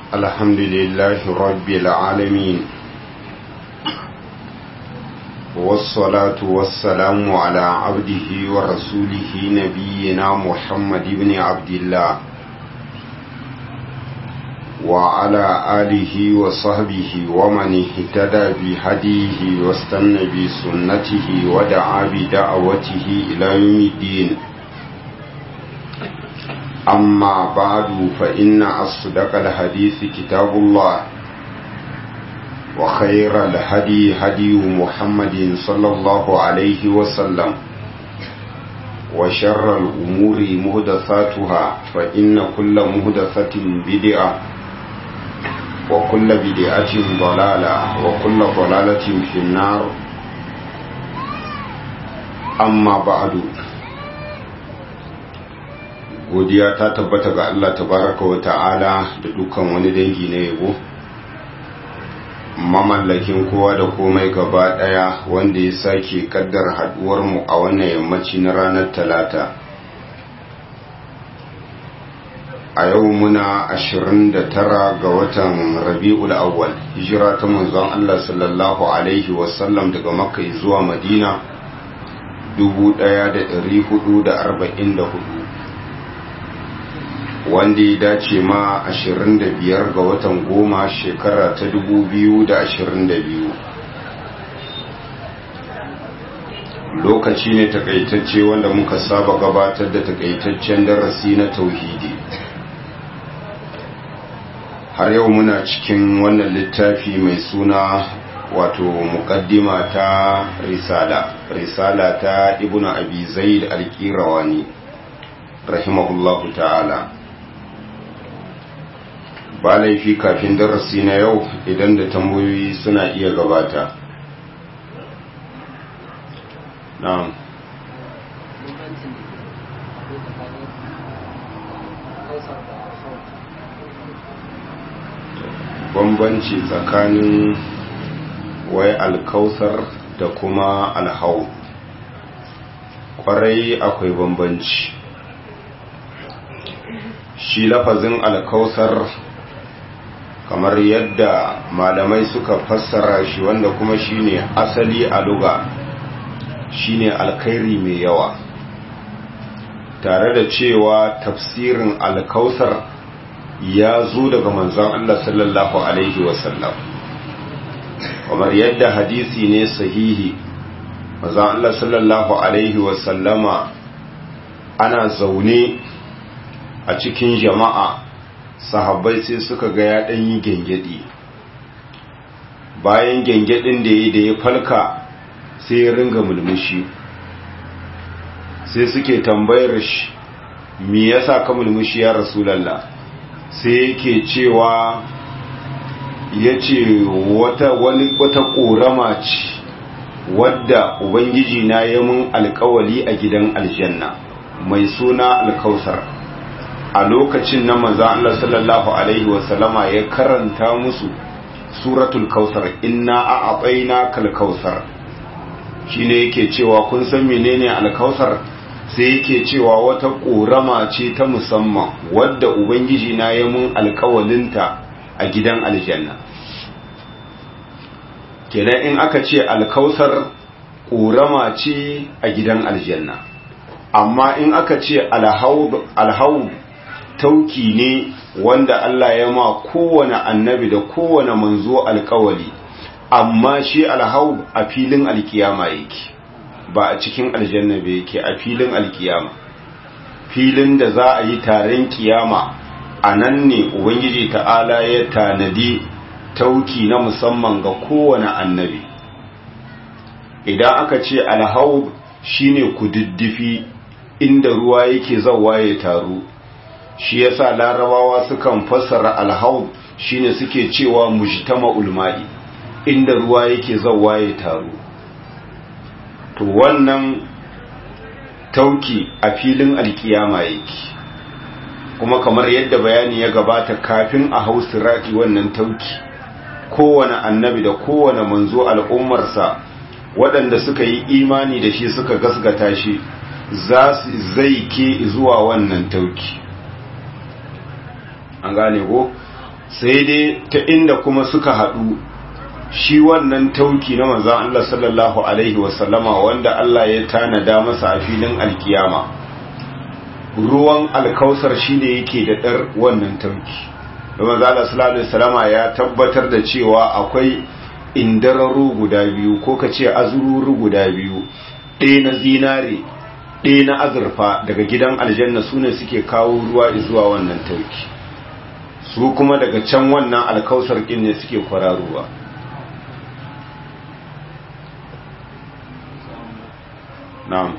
الحمد لله رب العالمين والصلاة والسلام على عبده ورسوله نبينا محمد بن عبد الله وعلى آله وصحبه ومن اهتدى بهديه واستنى بسنته ودعا بدعوته إلى يوم الدين أما بعد فإن أصدق الحديث كتاب الله وخير الهدي هدي محمد صلى الله عليه وسلم وشر الأمور مهدثاتها فإن كل مهدثة بدعة وكل بدعة ضلالة وكل ضلالة في النار أما بعد godiya ta tabbata ga Allah tabaraka wa ta'ala da dukkan wani dangi na yabo mamallakin kowa da komai gaba daya wanda ya sake kaddar haduwar mu a wannan yammaci na ranar talata a yau muna 29 ga watan rabi'ul awwal hijira ta manzon Allah sallallahu alaihi wasallam daga makka zuwa madina 1444 wanda ya dace ma 25 ga watan goma shekara ta 2022 lokaci ne takaitacce wanda muka saba gabatar da takaitaccen darasi na tauhidi har yau muna cikin wannan littafi mai suna wato mukaddima ta risala risala ta ibnu abi zaid al-qirawani rahimahullahu ta'ala ba laifi kafin darasi na yau idan da tambayoyi suna iya gabata na'am bambanci tsakanin wai alkausar da kuma alhau kwarai akwai bambanci shi lafazin alkausar kamar yadda malamai suka fassara shi wanda kuma shine asali a luga shine alkhairi mai yawa tare da cewa tafsirin alkausar ya zo daga manzon Allah sallallahu alaihi wasallam kamar yadda hadisi ne sahihi manzon Allah sallallahu alaihi wasallama ana zaune a cikin jama'a sahabbai sai suka ga ya ɗan yi gengedi bayan gengedin da ya da ya falka sai ya ringa mulmushi sai suke tambayar shi me yasa ka mulmushi ya rasulallah sai yake cewa ya ce wata wata ƙorama ce wadda ubangiji na yi mun alkawali a gidan aljanna mai suna alkausar a lokacin na maza Allah sallallahu Alaihi wasallama ya karanta musu suratul kausar inna a abaina kalkausar shi ne yake cewa kun san menene alkausar sai yake cewa wata ƙorama ce ta musamman wadda ubangiji na ya mun alkawalinta a gidan aljanna kenan in aka ce alkausar ƙorama ce a gidan aljanna amma in aka ce alhau tauki ne wanda Allah ya ma kowane annabi da kowane manzo alkawali amma shi alhau a filin alkiyama yake ba a cikin aljanna ba yake a filin alkiyama filin da za a yi taron kiyama a nan ne ubangiji ta'ala ya tanadi tauki na musamman ga kowane annabi idan aka ce alhau shine kududdufi inda ruwa yake zawa ya taru shi yasa larabawa sukan fassara alhaud shine suke cewa mujtama'ul ma'i inda ruwa yake zawa ya taru to wannan tauki a filin alkiyama yake kuma kamar yadda bayani ya gabata kafin a hau sirati wannan tauki kowane annabi da kowane manzo al'ummarsa waɗanda suka yi imani da shi suka gasgata shi za su zai ke zuwa wannan tauki an gane ko sai dai ta inda kuma suka haɗu shi wannan tauki na manzan Allah sallallahu Alaihi wasallama wanda Allah ya tanada masa a filin alkiyama ruwan alkausar shi ne yake da ɗar wannan tauki da manzan Allah sallallahu Alaihi wasallama ya tabbatar da cewa akwai indararu guda biyu ko ka ce azururu guda biyu ɗaya na zinare ɗaya na azurfa daga gidan aljanna su ne suke kawo ruwa zuwa wannan tauki su kuma daga can wannan alkausar ƙin ne suke kwararuwa na'am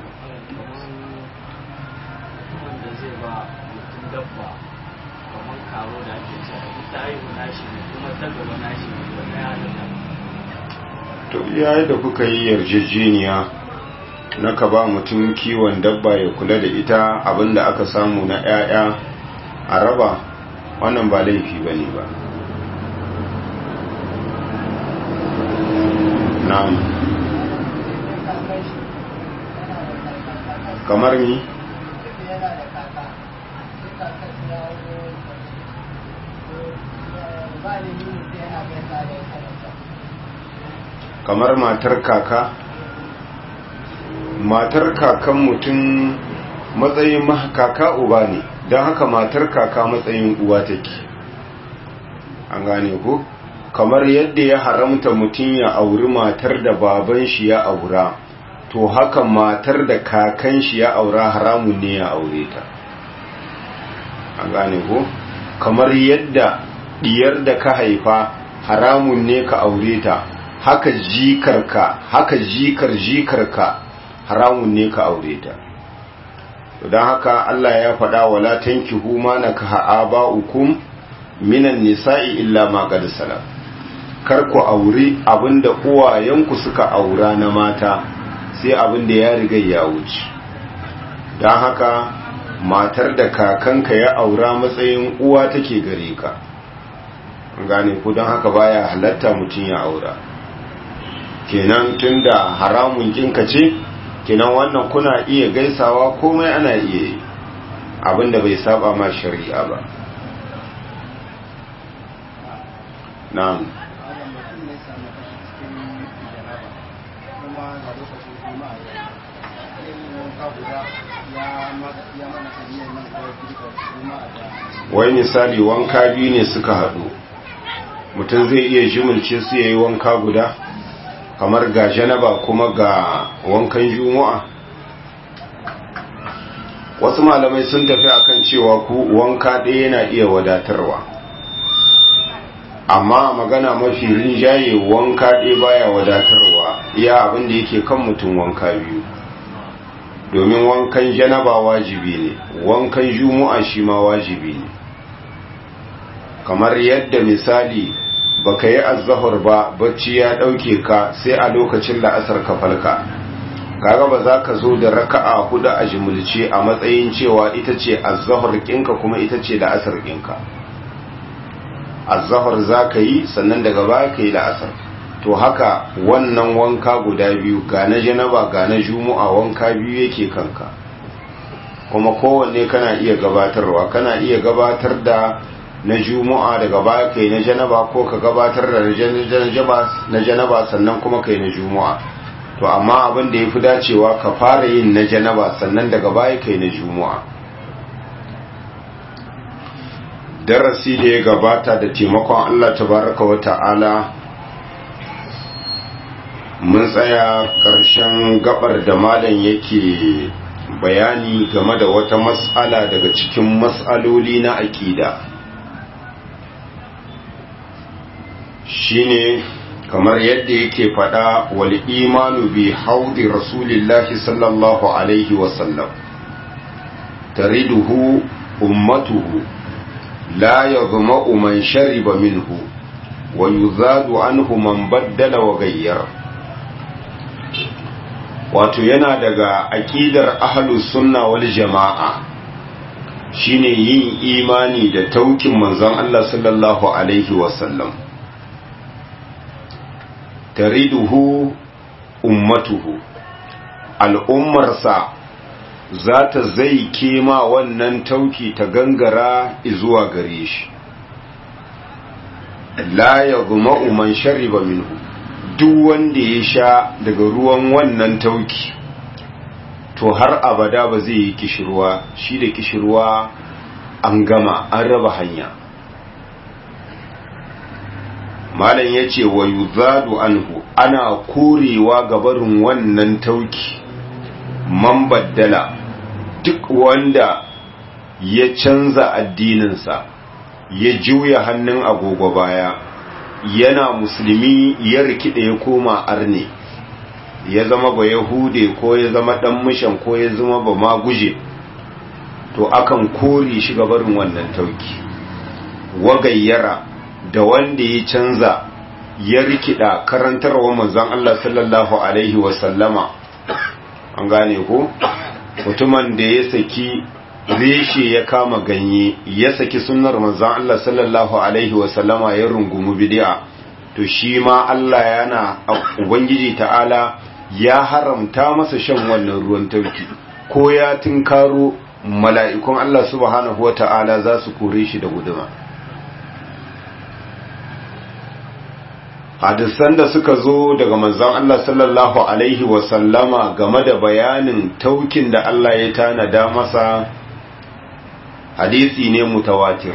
wanda zai ba mutum dabba kamar karo da ake ce ita haihu nashi ne kuma ta gaba nashi ne wanda ya halitta to yayin da kuka yi yarjejeniya na ka ba mutum kiwon dabba ya kula da ita abinda aka samu na 'ya'ya a raba wannan ba laifi ba ne ba na'am kamar ni kamar matar kaka matar kakan mutum matsayin kaka uba ne don haka matar kaka matsayin uwa take an gane ku kamar yadda ya haramta mutum ya auri matar da baban shi ya aura to haka matar da kakan shi ya aura haramun ne ya aure ta an gane ku kamar yadda diyar da ka haifa haramun ne ka aure ta haka jikarka haka jikar jikarka haramun ne ka aure ta don haka Allah ya faɗa wala tankihu ma nakaha aba'ukum minan nisa'i illa ma qad salam kar ku aure abinda uwayenku suka aura na mata sai abinda ya riga ya wuce don haka matar da kakanka ya aura matsayin uwa take gare ka gane ku don haka baya halatta mutum ya aura kenan tunda haramun kinka ce kenan wannan kuna iya gaisawa komai ana iya yi abinda bai saba ma shari'a ba na'am wai misali wanka biyu ne suka haɗu mutum zai iya jimilce su yayi wanka guda kamar ga janaba kuma ga wankan juma'a wasu malamai sun tafi akan cewa ku wanka ɗaya yana iya wadatarwa amma magana mafi rinjaye wanka ɗaya baya wadatarwa iya abin da yake kan mutum wanka biyu domin wankan janaba wajibi ne wankan juma'a shi ma wajibi ne kamar yadda misali baka yi azzahar ba bacci ya ɗauke ka sai a lokacin la'asar ka falka kaga ba za ka zo da raka'a hudu a jimulce a matsayin cewa ita ce azzahar kinka kuma ita ce la'asar kinka azzahar za ka yi sannan daga baya ka yi la'asar to haka wannan wanka guda biyu ga na janaba ga na juma'a wanka biyu yake kanka kuma kowanne kana iya gabatarwa kana iya gabatar da na juma'a daga baya kai na janaba ko ka gabatar da na janaba sannan kuma kai na juma'a to amma abin da ya fi dacewa ka fara yin na janaba sannan daga baya kai na juma'a darasi da ya gabata da taimakon Allah tabaraka wa ta'ala mun tsaya ƙarshen gabar da malam yake bayani game da wata mas'ala daga cikin mas'aloli na aƙida shine kamar yadda yake faɗa wal imanu bi haudi rasulillahi sallallahu alaihi wasallam tariduhu ummatuhu la yadhma'u man shariba minhu wa yuzadu anhu man baddala wa gayyara wato yana daga aƙidar ahlus sunna wal jama'a shine yin imani da taukin manzon Allah sallallahu alaihi wasallam tariduhu ummatuhu al'ummarsa za ta zai kema wannan tauki ta gangara zuwa gare shi la yaghma'u man shariba minhu duk wanda ya sha daga ruwan wannan tauki to har abada ba zai yi kishirwa shi da kishirwa an gama an raba hanya malam ya ce wa yuzadu anhu ana korewa gabarin wannan tauki man baddala duk wanda ya canza addininsa ya juya hannun agogo baya yana musulmi ya rikide ya koma arne ya zama ba yahude ko ya zama dan mishan ko ya zama ba ma guje to akan kore shi gabarin wannan tauki wagayyara da wanda ya canza ya rikida karantarwa manzon Allah sallallahu alaihi wasallama an gane ko mutumin da ya saki reshe ya kama ganye ya saki sunnar manzon Allah sallallahu alaihi wasallama ya rungumi bid'a to shi ma Allah yana ubangiji ta'ala ya haramta masa shan wannan ruwan tauki ko ya tinkaro mala'ikun Allah subhanahu wata'ala za su kore shi da guduma hadisan da suka zo daga manzon Allah sallallahu alaihi wasallama game da bayanin taukin da Allah ya tanada masa hadisi ne mutawatir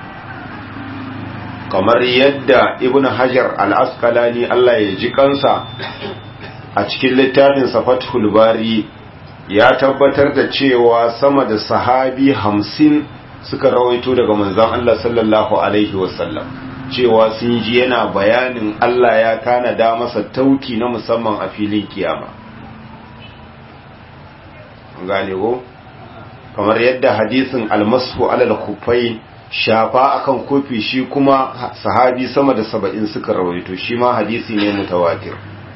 kamar yadda ibn hajar al-asqalani Allah ya ji kansa a cikin littafin fathul bari ya tabbatar da cewa sama da sahabi hamsin suka rawaito daga manzon Allah sallallahu alaihi wasallam cewa sun ji yana bayanin Allah ya tanada masa tauki na musamman a filin kiyama gane ko kamar yadda hadisin almasu alal kufai shafa akan kofi shi kuma sahabi sama da saba'in suka rawaito shi ma hadisi ne mutawatir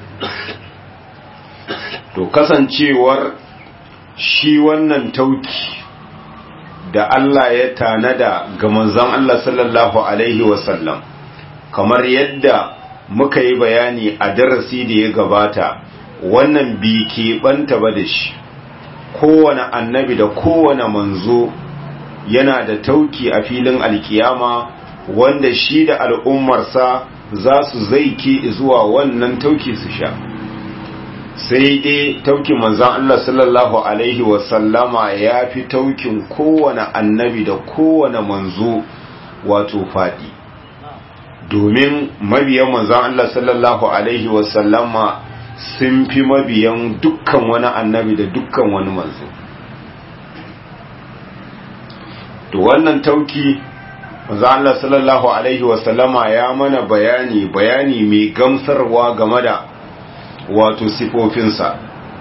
to kasancewar shi wannan tauki da Allah ya tanada ga manzon Allah sallallahu alaihi wasallam kamar yadda muka yi bayani a darasi da ya gabata wannan bi keɓanta ba da shi kowane annabi da kowane manzo yana da tauki a filin alkiyama wanda shi da al'ummarsa za su zaike zuwa wannan tauki su sha sai dai taukin manzan Allah sallallahu Alaihi wasallama ya fi taukin kowane annabi da kowane manzo wato faɗi domin mabiyan manzan Allah sallallahu Alaihi wasallama sun fi mabiyan dukkan wani annabi da dukkan wani manzo to wannan tauki manzan Allah sallallahu Alaihi wasallama ya mana bayani bayani mai gamsarwa game da wato sifofinsa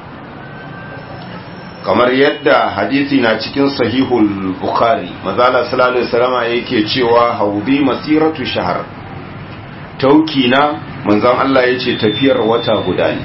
kamar yadda hadisi na cikin sahihul bukhari mazala sallallahu alaihi wasallam yake cewa haudi masiratu shahar tauki na manzon Allah yace tafiyar wata guda ne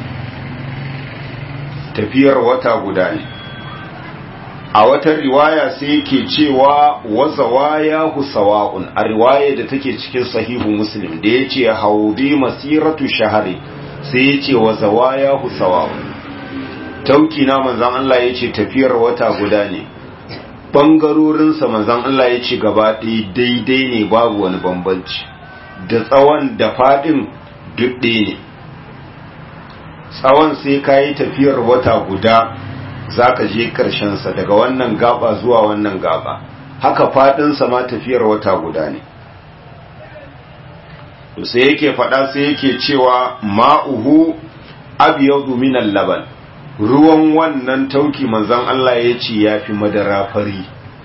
tafiyar wata guda ne a wata riwaya sai yake cewa wazawaya husawa'un a riwaya da take cikin sahihu muslim da yace haudi masiratu shahari sai ya ce wa zawaya husawa tauki na manzan Allah ya ce tafiyar wata guda ne ɓangarorinsa manzan Allah ya ce gaba ɗaya daidai ne babu wani bambanci da tsawon da faɗin duɗe ne tsawon sai ka yi tafiyar wata guda za ka je ƙarshensa daga wannan gaba zuwa wannan gaba haka faɗinsa ma tafiyar wata guda ne to sai yake faɗa sai yake cewa ma'uhu abyadu minal laban ruwan wannan tauki manzon Allah ya ce yafi madara fari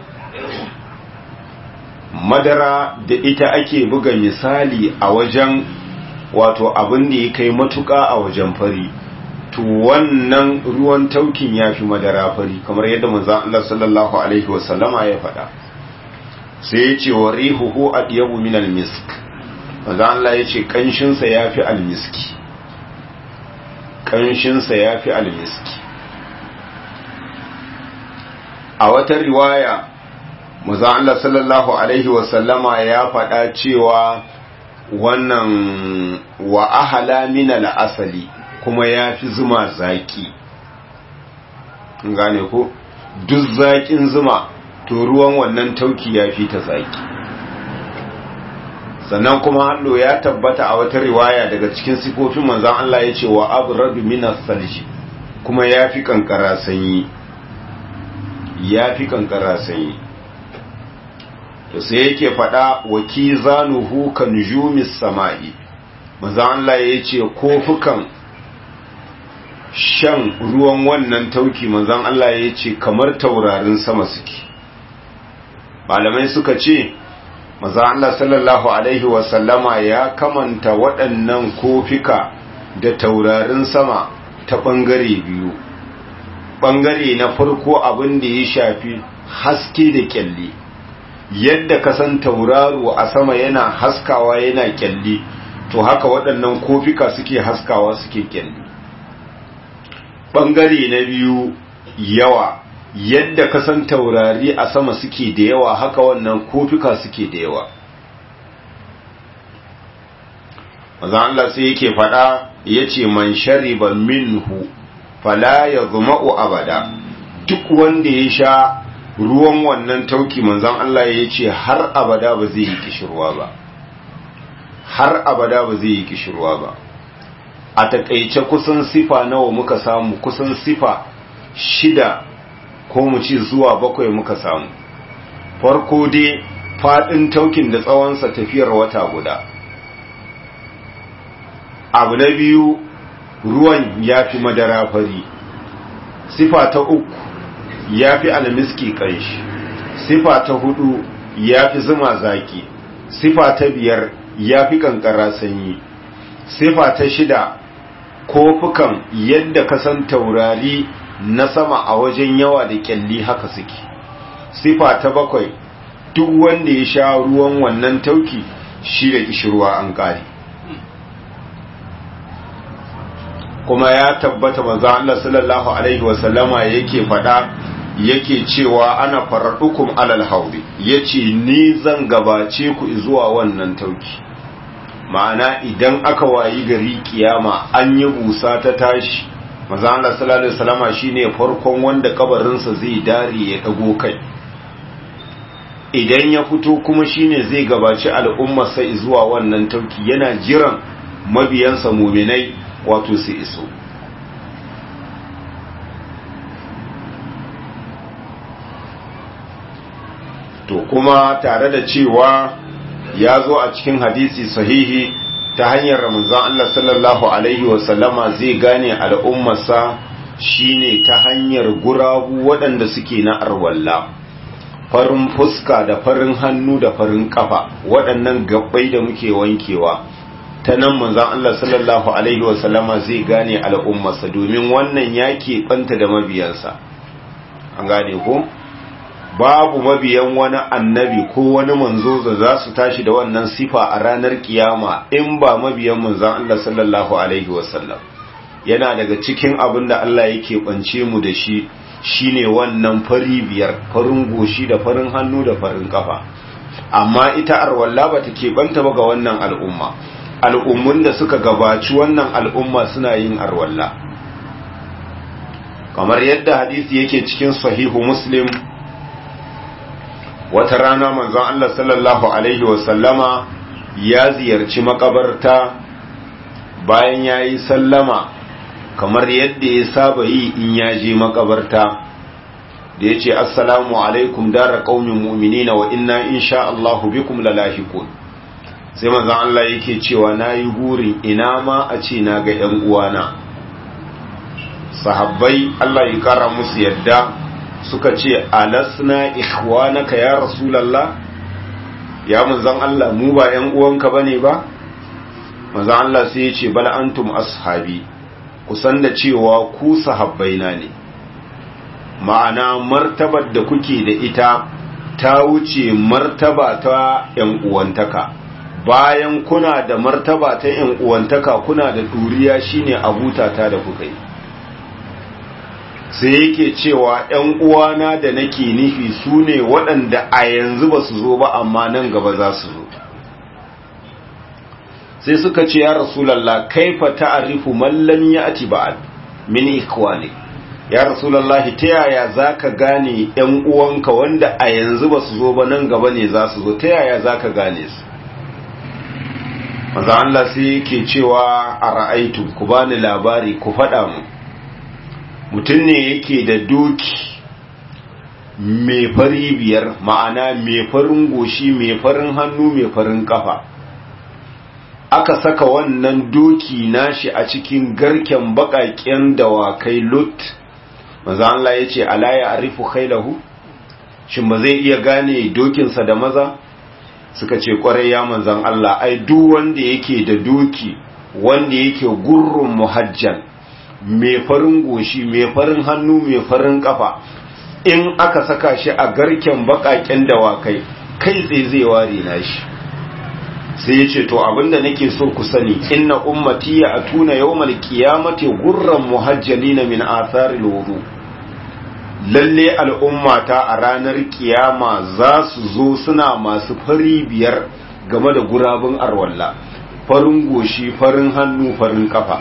madara da ita ake buga misali a wajen wato abin da ya kai matuƙa a wajen fari to wannan ruwan taukin yafi madara fari kamar yadda manzon Allah sallallahu alaihi wasallama ya faɗa sai ya ce wa rihuhu adyabu minal misk maza Allah ya ce ƙanshinsa ya fi almiski ƙanshinsa ya fi almiski a wata riwaya maza Allah sallallahu Alaihi wasallama ya faɗa cewa wannan wa ahala minal asali kuma ya fi zuma zaƙi gane ko duk zaƙin zuma to ruwan wannan tauki ya fi ta zaƙi sannan kuma hallo ya tabbata a wata riwaya daga cikin sifofin manzon Allah ya ce wa abrabi minas salji kuma ya fi kankara sanyi ya fi kankara sanyi to sai yake faɗa wa kizanuhu kan jumis sama'i manzon Allah ya ce kofukan shan ruwan wannan tauki manzon Allah ya ce kamar taurarin sama suke malamai suka ce manzon Allah sallallahu alaihi wasallama ya kamanta waɗannan kofika da taurarin sama ta ɓangare biyu ɓangare na farko abin da ya shafi haske da kyalli yadda kasan tauraro a sama yana haskawa yana kyalli to haka waɗannan kofika suke haskawa suke kyalli ɓangare na biyu yawa yadda kasan taurari a sama suke da yawa haka wannan kofika suke da yawa maza Allah sai yake faɗa ya ce man shariba minhu fala ya zuma'u abada duk wanda ya sha ruwan wannan tauki manzan Allah ya ce har abada ba zai yi kishirwa ba har abada ba zai yi kishirwa ba a takaice kusan sifa nawa muka samu kusan sifa shida ko mu ci zuwa bakwai muka samu farko dai faɗin taukin da tsawonsa tafiyar wata guda abu na biyu ruwan ya fi madara fari sifa ta uku ya fi almiski kanshi sifa ta hudu ya fi zuma zaki sifa ta biyar ya fi kankara sanyi sifa ta shida kofukan yadda kasan taurari na sama a wajen yawa da kyalli haka suke sifa ta bakwai duk wanda ya sha ruwan wannan tauki shi da kishirwa an kare kuma ya tabbata manzo Allah sallallahu alaihi wasallama yake fada yake cewa ana faradukum alal haudi yace ni zan gabace ku zuwa wannan tauki ma'ana idan aka wayi gari kiyama an yi busa ta tashi manzo Allah sallallahu alaihi wasallama shine farkon wanda kabarinsa zai dare ya dago kai idan ya fito kuma shine zai gabaci al'umma sai zuwa wannan tauki yana jiran mabiyansa muminai wato su iso to kuma tare da cewa ya zo a cikin hadisi sahihi ta hanyar ramazan Allah sallallahu Alaihi wasallama zai gane al'ummarsa shine ta hanyar gurabu waɗanda suke na arwalla farin fuska da farin hannu da farin kafa waɗannan gabbai da muke wankewa ta nan manzan Allah sallallahu Alaihi wasallama zai gane al'ummarsa domin wannan ya ɓanta da mabiyansa an gane ko babu mabiyan wani annabi ko wani manzo da za su tashi da wannan sifa a ranar kiyama in ba mabiyan manzan Allah sallallahu Alaihi wasallam yana daga cikin abin da Allah yake ɓance mu da shi shine wannan fari biyar farin goshi da farin hannu da farin kafa amma ita arwalla ba ta keɓanta ba ga wannan al'umma al'ummun da suka gabaci wannan al'umma suna yin arwalla kamar yadda hadisi yake cikin sahihu muslim wata rana manzon Allah sallallahu Alaihi wasallama ya ziyarci makabarta bayan ya yi sallama kamar yadda ya saba yi in ya je makabarta da ya ce assalamu alaikum dara ƙaumin mu'minina wa inna insha Allahu bikum lalahikun sai manzon Allah yake cewa na yi burin ina ma a ce na ga ‘yan uwana sahabbai Allah ya kara musu yadda suka ce alasna ikhwanaka ya rasulallah ya manzon Allah mu ba ‘yan uwanka bane ba manzon Allah sai ya ce bal antum ashabi kusan da cewa ku sahabbaina ne ma'ana martabar da kuke da ita ta wuce martaba ta ‘yan uwantaka bayan kuna da martaba ta ‘yan uwantaka kuna da ɗuriya shine abutata da kuka yi sai yake cewa ‘yan uwana da nake nufi su ne waɗanda a yanzu ba su zo ba amma nan gaba za su zo sai suka ce ya rasulallah kaifa ta'arifu mallam ya ati ba'ad min ikwani ya rasulallah ta yaya za ka gane ‘yan uwanka wanda a yanzu ba su zo ba nan gaba ne za su zo ta yaya za ka gane su maza Allah sai yake cewa a ra'aitu ku bani labari ku faɗa mu mutum ne yake da doki mai fari biyar ma'ana mai farin goshi mai farin hannu mai farin kafa aka saka wannan doki nashi a cikin garken baƙaƙen dawakai lot maza Allah ya ce ala ya arifu khailahu shin ba zai iya gane dokinsa da maza suka ce kwarai ya manzan Allah ai duk wanda yake da doki wanda yake gurrun muhajjan mai farin goshi mai farin hannu mai farin kafa in aka saka shi a garken bakaken dawakai kai tsaye zai ware na shi sai ya ce to abinda nake so ku sani inna ummati ya atuna yawmal qiyamati gurran muhajjalina min atharil wudu lalle al'ummata a ranar kiyama za su zo suna masu fari biyar game da gurabun arwalla farin goshi farin hannu farin kafa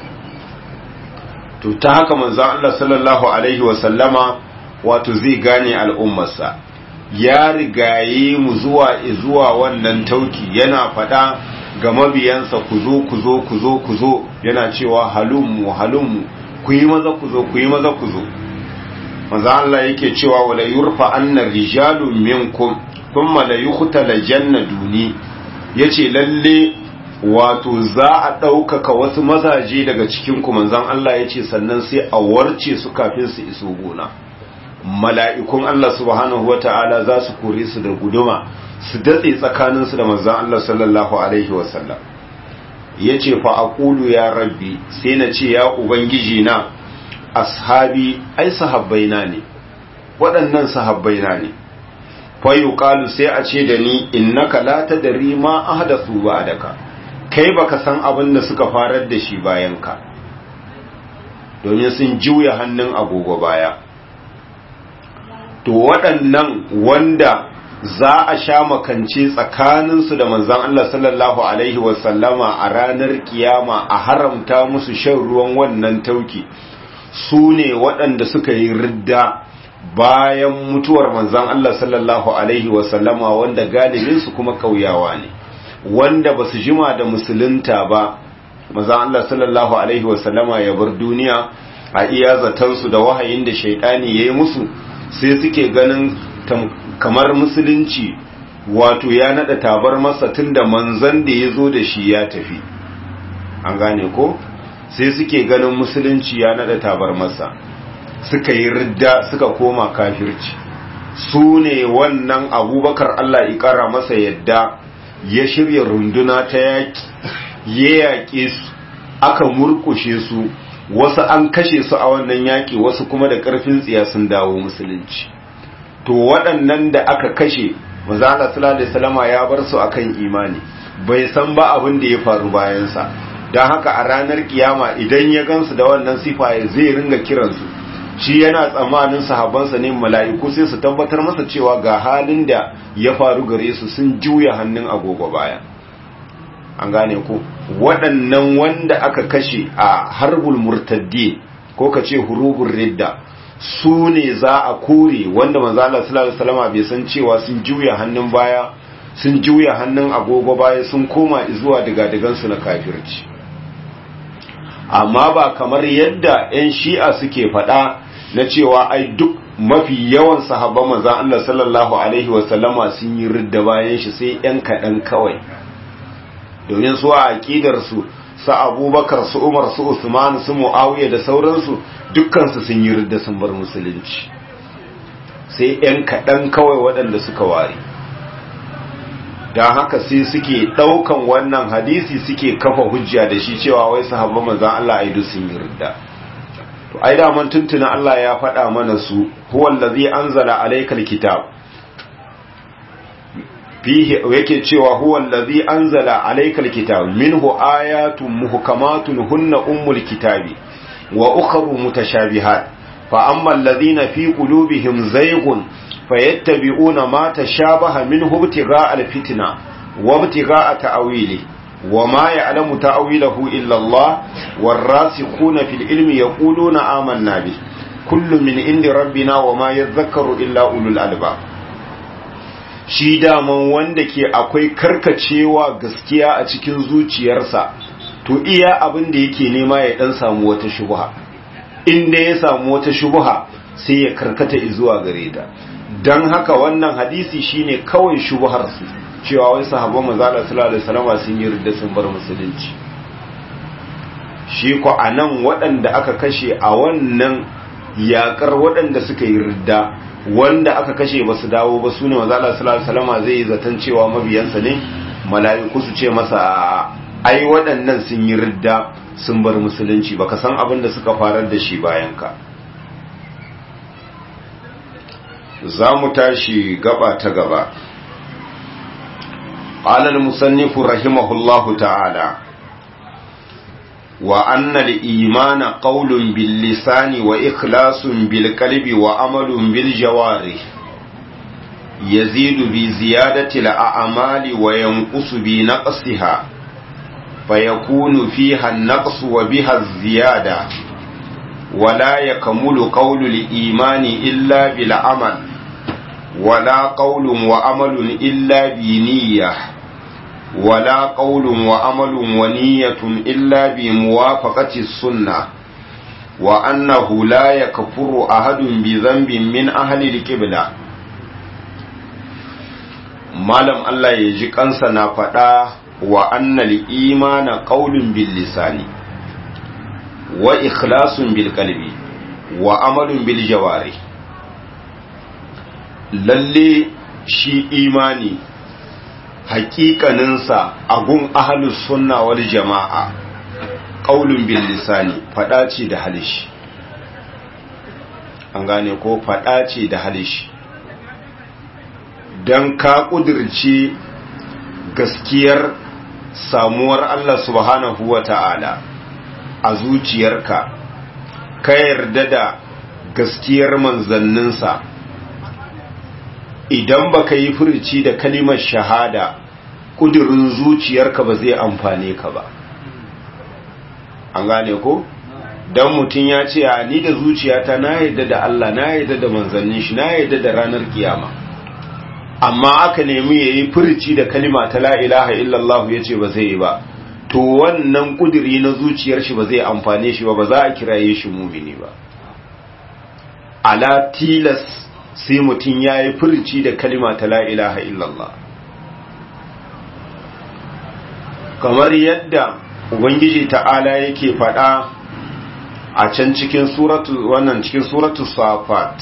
to ta haka manzan Allah sallallahu Alaihi wasallama wato zai gane al'ummarsa ya rigaye mu zuwa zuwa wannan tauki yana faɗa ga mabiyansa ku zo ku zo ku zo ku zo yana cewa halummu halummu ku yi maza ku zo ku yi maza ku zo maza Allah yake cewa wala yurfa anna rijalu minkum thumma la yuqtala janna duni yace lalle wato za a ɗaukaka wasu mazaje daga cikin ku manzon Allah yace sannan sai a warce su kafin su iso gona mala'ikun Allah subhanahu wata'ala za su kore su da guduma su datse tsakanin su da manzon Allah sallallahu alaihi wasallam yace fa aqulu ya rabbi sai na ce ya ubangiji na ashabi ai sahabbaina ne waɗannan sahabbaina ne fayu qalu sai a ce da ni innaka la tadri ma ahdathu ba'daka kai baka san abin da suka farar da shi bayan ka domin sun juya hannun agogo baya to waɗannan wanda za a sha makance tsakaninsu da manzon Allah sallallahu alaihi wasallama a ranar kiyama a haramta musu shan ruwan wannan tauki su ne waɗanda suka yi ridda bayan mutuwar manzan Allah sallallahu Alaihi wasallama wanda galibinsu kuma kauyawa ne wanda ba su jima da musulunta ba manzan Allah sallallahu Alaihi wasallama ya bar duniya a iya zatansu da wahayin da shaidani ya yi musu sai suke ganin kamar musulunci wato ya nada tabar masa tun da manzan da ya zo da shi ya tafi an gane ko? sai suke ganin musulunci ya nada tabar masa suka yi ridda suka koma kafirci su ne wannan abubakar Allah ikara masa yadda ya shirya runduna ta yaƙi ya yaƙe su aka murkushe su wasu an kashe su a wannan yaƙi wasu kuma da ƙarfin tsiya sun dawo musulunci to waɗannan da aka kashe manzo Allah sallallahu alaihi wasallama ya bar su akan imani bai san ba abin da ya faru bayansa don haka a ranar kiyama idan ya gansu da wannan sifa zai ringa kiransu shi yana tsammanin sahabansa ne mala'iku sai su tabbatar masa cewa ga halin da ya faru gare su sun juya hannun agogo baya an gane ku waɗannan wanda aka kashe a harbul murtaddi ko ka ce hurubun ridda su ne za a kore wanda manzala sallallahu alaihi bai san cewa sun juya hannun baya sun juya hannun agogo baya sun koma zuwa digadigansu na kafirci amma ba kamar yadda 'yan shi'a suke faɗa na cewa ai duk mafi yawan sahabban manzan Allah sallallahu Alaihi wasallama sun yi ridda bayan shi sai 'yan kaɗan kawai domin su a aƙidarsu su abubakar su umar su usman su mu'awiyya da sauransu dukkansu sun yi ridda sun bar musulunci sai 'yan kaɗan kawai waɗanda suka ware don haka sai suke ɗaukan wannan hadisi suke kafa hujja da shi cewa wai sahabban manzan Allah aidu sun yi ridda to ai da man tuntuna Allah ya faɗa mana su huwa allazi anzala alaykal kitab fihi yake cewa huwa allazi anzala alaykal kitab minhu ayatun muhkamatun hunna ummul kitabi wa ukhra mutashabihat fa amma alladhina fi qulubihim zayghun فيتبعون ما تشابه منه ابتغاء الفتنة وابتغاء تأويله وما يعلم تأويله إلا الله والراسخون في العلم يقولون آمنا به كل من عند ربنا وما يذكر إلا أولو الألباب shi daman wanda ke akwai karkacewa gaskiya a cikin zuciyarsa to iya abin da yake nema ya dan samu wata shubha inda ya samu wata shubha sai ya karkata zuwa gare ta dan haka wannan hadisi shine kawai shubhar su cewa wai sahabban manzo Allah sallallahu alaihi wasallam sun yi ridda sun bar musulunci shi ko anan waɗanda aka kashe a wannan yakar waɗanda suka yi ridda wanda aka kashe ba su dawo ba su ne manzo Allah sallallahu alaihi wasallam zai yi zaton cewa mabiyansa ne mala'iku su ce masa ai waɗannan sun yi ridda sun bar musulunci baka san abin da suka farar da shi bayan ka za mu tashi gaba ta gaba قال المصنف رحمه الله تعالى وأن الإيمان قول باللسان وإخلاص بالقلب وعمل بالجوارح يزيد بزيادة الأعمال وينقص بنقصها فيكون فيها النقص وبها الزيادة ولا يكمل قول الإيمان إلا بالعمل ولا قول وعمل إلا بنية ولا قول وعمل ونية إلا بموافقة السنة وأنه لا يكفر أحد بذنب من أهل الكبلة malam Allah ya ji kansa na faɗa wa annal imana qaulun bil lisani wa ikhlasun bil qalbi wa amalun bil jawari lalle shi imani hakikaninsa a gun ahalus sunna wal jama'a qaulun bil lisani fada ce da halishi an gane ko fada ce da halishi dan ka kudirce gaskiyar samuwar Allah subhanahu wata'ala a zuciyarka ka yarda da gaskiyar manzanninsa idan baka yi furci da kalimar shahada kudurin zuciyarka ba zai amfane ka ba an gane ko dan mutum ya ce a ni da zuciyata na yadda da Allah na yadda da manzannin shi na yadda da ranar kiyama amma aka nemi yayi furci da kalima ta la ilaha illallah yace ba zai yi ba to wannan kuduri na zuciyar shi ba zai amfane shi ba ba za a kiraye shi mumini ba ala tilas sai mutum ya yi furci da kalima ta la ilaha illallah kamar yadda ubangiji ta'ala yake faɗa a can cikin suratu wannan cikin suratu safat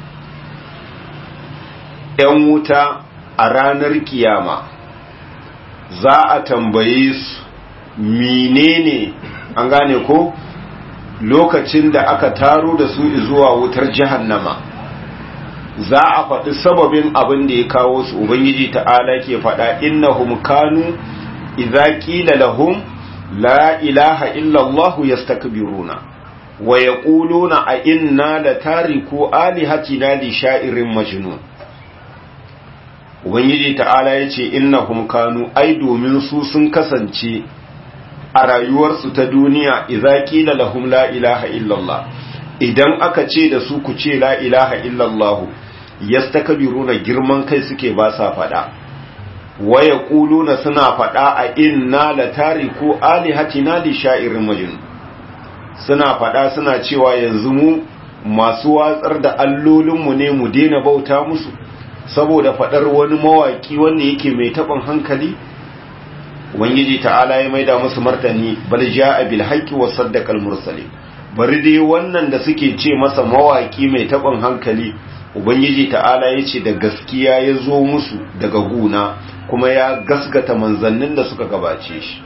‘yan wuta a ranar kiyama za a tambaye su menene an gane ko lokacin da aka taro da su zuwa wutar jahannama za a faɗi sababin abin da ya kawo su ubangiji ta'ala ke faɗa innahum kanu idza qila lahum la ilaha illa allah yastakbiruna wa yaquluna a inna la tariku alihatina li sha'irin majnun ubangiji ta'ala yace innahum kanu ai domin su sun kasance a rayuwarsu ta duniya idza qila lahum la ilaha illa allah idan aka ce da su ku ce la ilaha illa allah yastakbiruna girman kai suke ba sa fada waya kuluna suna fada a inna la tariku alihatina li sha'irin majnun suna fada suna cewa yanzu mu masu watsar da allolinmu ne mu daina bauta musu saboda fadar wani mawaki wanda yake mai taɓin hankali ubangiji ta'ala ya maida musu martani bal ja'a bil haqqi wa saddaqal mursalin bari dai wannan da suke ce masa mawaki mai taɓin hankali ubangiji ta'ala ya ce da gaskiya ya zo musu daga guna kuma ya gasgata manzannin da suka gabace shi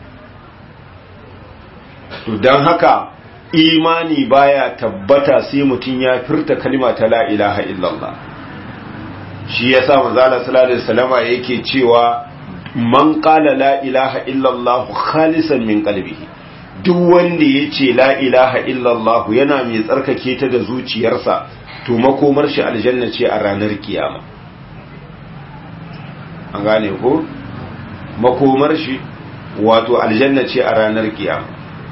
to don haka imani baya tabbata sai mutum ya furta kalima ta la ilaha illallah shi yasa manzala sallallahu alaihi wasallama yake cewa man qala la ilaha illallah khalisan min qalbihi duk wanda yace la ilaha illallah yana mai tsarkake ta da zuciyarsa to makomar shi aljanna ce a ranar kiyama an gane ko makomar shi wato aljanna ce a ranar kiyama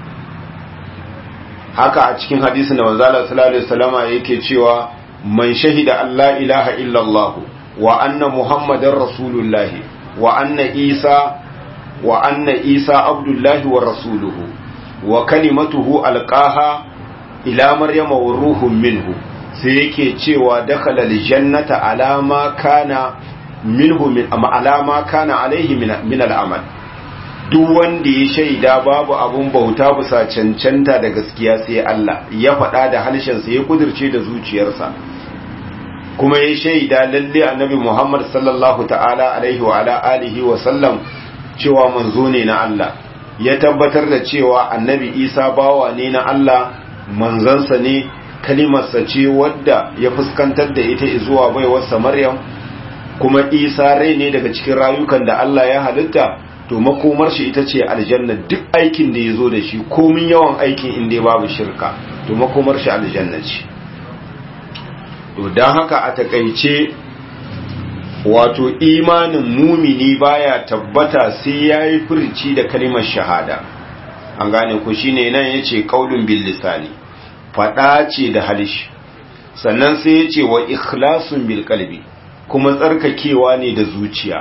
haka a cikin hadisin da manzala sallallahu alaihi wasallama yake cewa man shahida Allah ilaha illallah wa anna muhammadar rasulullahi wa anna isa wa anna isa abdullahi wa rasuluhu wa kalimatuhu alqaha ila maryama wa ruhun minhu sai yake cewa dakhala aljannata ala ma kana minhu min ala ma kana alaihi min al'amal duk wanda ya shaida babu abun bauta bisa cancanta da gaskiya sai Allah ya faɗa da harshensa ya kudirce da zuciyarsa kuma ya shaida lalle annabi Muhammad sallallahu ta'ala alaihi wa ala alihi wa sallam cewa manzo ne na Allah ya tabbatar da cewa annabi Isa bawa ne na Allah manzansa ne kalimarsa ce wadda ya fuskantar da ita zuwa baiwarsa Maryam kuma Isa rai ne daga cikin rayukan da Allah ya halitta to makomar shi ita ce aljanna duk aikin da ya zo da shi komin yawan aikin inda babu shirka to makomar shi aljanna ce to don haka a takaice wato imanin mumini baya tabbata sai ya yi furci da kalimar shahada an gane ku shine nan ya ce kaulun bil lisani faɗa ce da halishi sannan sai ya ce wa ikhlasun bil kalbi kuma tsarkakewa ne da zuciya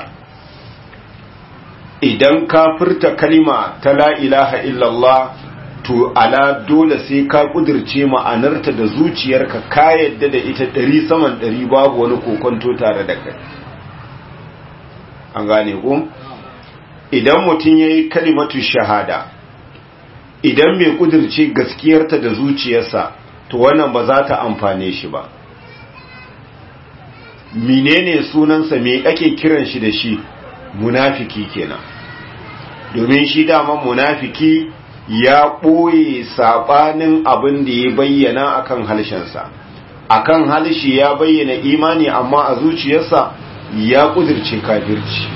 idan ka furta kalima ta la ilaha illallah to ala dole sai ka kudirce ma'anarta da zuciyarka ka yadda da ita ɗari saman ɗari babu wani kokonto tare da kai an gane ku idan mutum ya yi kalimatu shahada idan mai kudirce gaskiyarta da zuciyarsa to wannan ba za ta amfane shi ba menene sunansa me ake kiran shi da shi munafiki kenan domin shi dama munafiki ya ɓoye saɓanin abin da ya bayyana akan halshensa akan halshi ya bayyana imani amma a zuciyarsa ya ƙudirce kafirci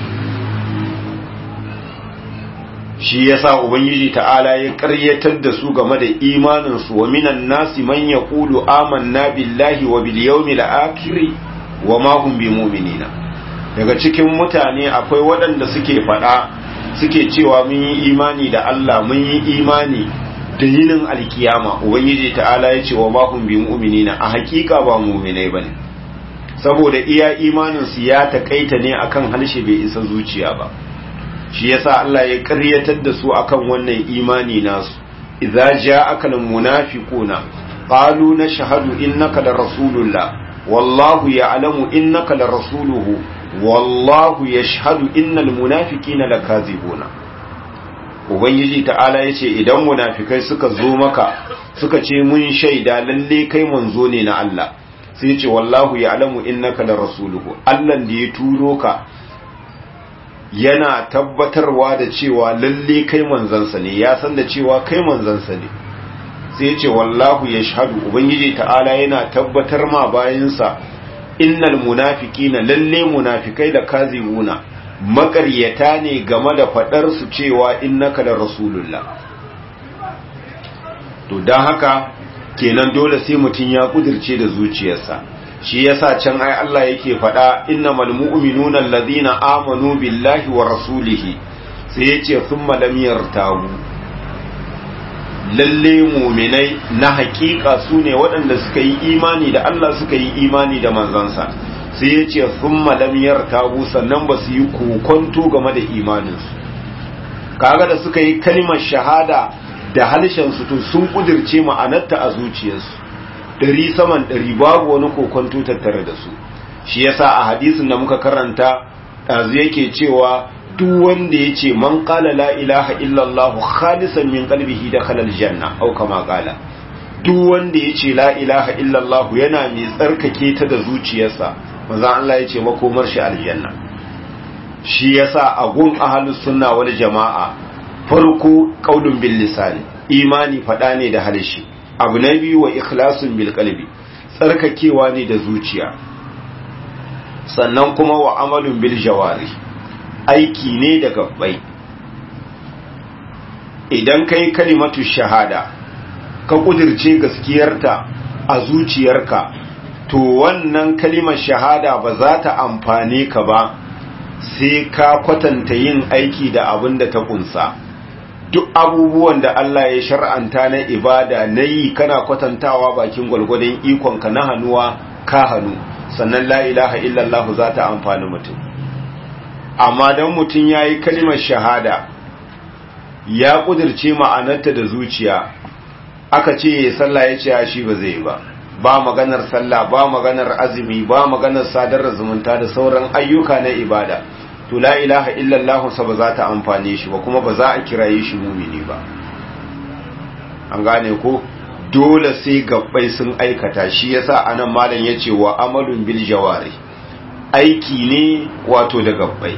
shi yasa ubangiji ta'ala ya ƙaryatar da su game da imaninsu wa minan nasi man yaqulu amanna billahi wa bil yawmil akhir wa ma hum bimuminina daga cikin mutane akwai waɗanda suke faɗa suke cewa mun yi imani da Allah mun yi imani da yinin alkiyama ubangiji ta'ala ya ce wa ma hum bimuminina a hakika ba mu'minai bane saboda iya imanin su ya takaita ne akan halshe bai isa zuciya ba shi yasa Allah ya ƙaryatar da su akan wannan imani nasu idza ja'aka almunafiquna qalu nashhadu innaka la rasulullah wallahu ya'lamu innaka la rasuluhu wallahu yashhadu innal munafiqina lakazibuna ubangiji ta'ala yace idan munafikai suka zo maka suka ce mun shaida lalle kai manzo ne na Allah sai yace wallahu ya'lamu innaka la rasuluhu Allah da ya turo ka yana tabbatarwa da cewa lalle kai manzansa ne ya san da cewa kai manzansa ne sai ya ce wallahu ya shahadu ubangiji ta'ala yana tabbatar ma bayansa innal munafiqina lalle munafikai da kazibuna makaryata ne game da fadar su cewa innaka da rasulullah to dan haka kenan dole sai mutun ya kudirce da zuciyarsa shi yasa can ai Allah yake faɗa innamal mu'minuna allazina amanu billahi wa rasulihi sai yace thumma lam yartabu lalle mu'minai na hakika sune waɗanda suka yi imani da Allah suka yi imani da manzansa sai yace thumma lam yartabu sannan ba su yi kokonto game da imaninsu kaga da suka yi kalmar shahada da halshen su to sun kudirce ma'anarta a zuciyarsu ɗari saman ɗari babu wani kokonto tattare da su shi yasa a hadisin da muka karanta ɗazu yake cewa duk wanda ya ce man ƙala la ilaha illallah khalisan min qalbihi da kalal janna au kama ƙala duk wanda ya ce la ilaha illallah yana mai tsarkake ta da zuciyarsa manzon Allah ya ce makomar shi aljanna shi yasa a gun ahlus sunna wal jama'a farko qaulun bil lisani imani fada ne da harshe abu na biyu wa ikhlasun bil qalbi tsarkakewa ne da zuciya sannan kuma wa amalun bil jawari aiki ne da gabbai idan kai kalimatu shahada ka kudirce gaskiyarta a zuciyarka to wannan kalimar shahada ba za ta amfane ka ba sai ka kwatanta yin aiki da abin da ta kunsa duk abubuwan da Allah ya shar'anta na ibada na yi kana kwatantawa bakin gwalgwadon ikonka na hannuwa ka hannu sannan la ilaha illallah za ta amfani mutum amma don mutum ya yi kalimar shahada ya kudirce ma'anarta da zuciya aka ce ya sallah ya ce shi ba zai ba ba maganar sallah ba maganar azumi ba maganar sadar zumunta da sauran ayyuka na ibada to la ilaha illallah sa ba za ta amfane shi ba kuma ba za a kiraye shi mumini ba an gane ko dole sai gabbai sun aikata shi yasa anan malam yace wa amalun bil jawari aiki ne wato da gabbai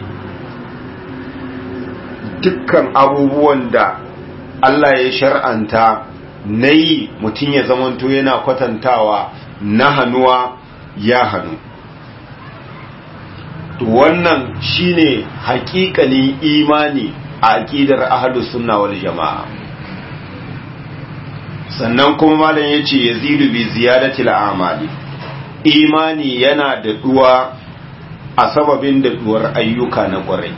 dukkan abubuwan da Allah ya shar'anta na yi mutum ya zamanto yana kwatantawa na hannuwa ya hannu to wannan shine haƙiƙanin imani a aƙidar ahlus sunna wal jama'a sannan kuma malam yace yazidu bi ziyadatil a'mali imani yana da duwa a sababin da duwar ayyuka na ƙwarai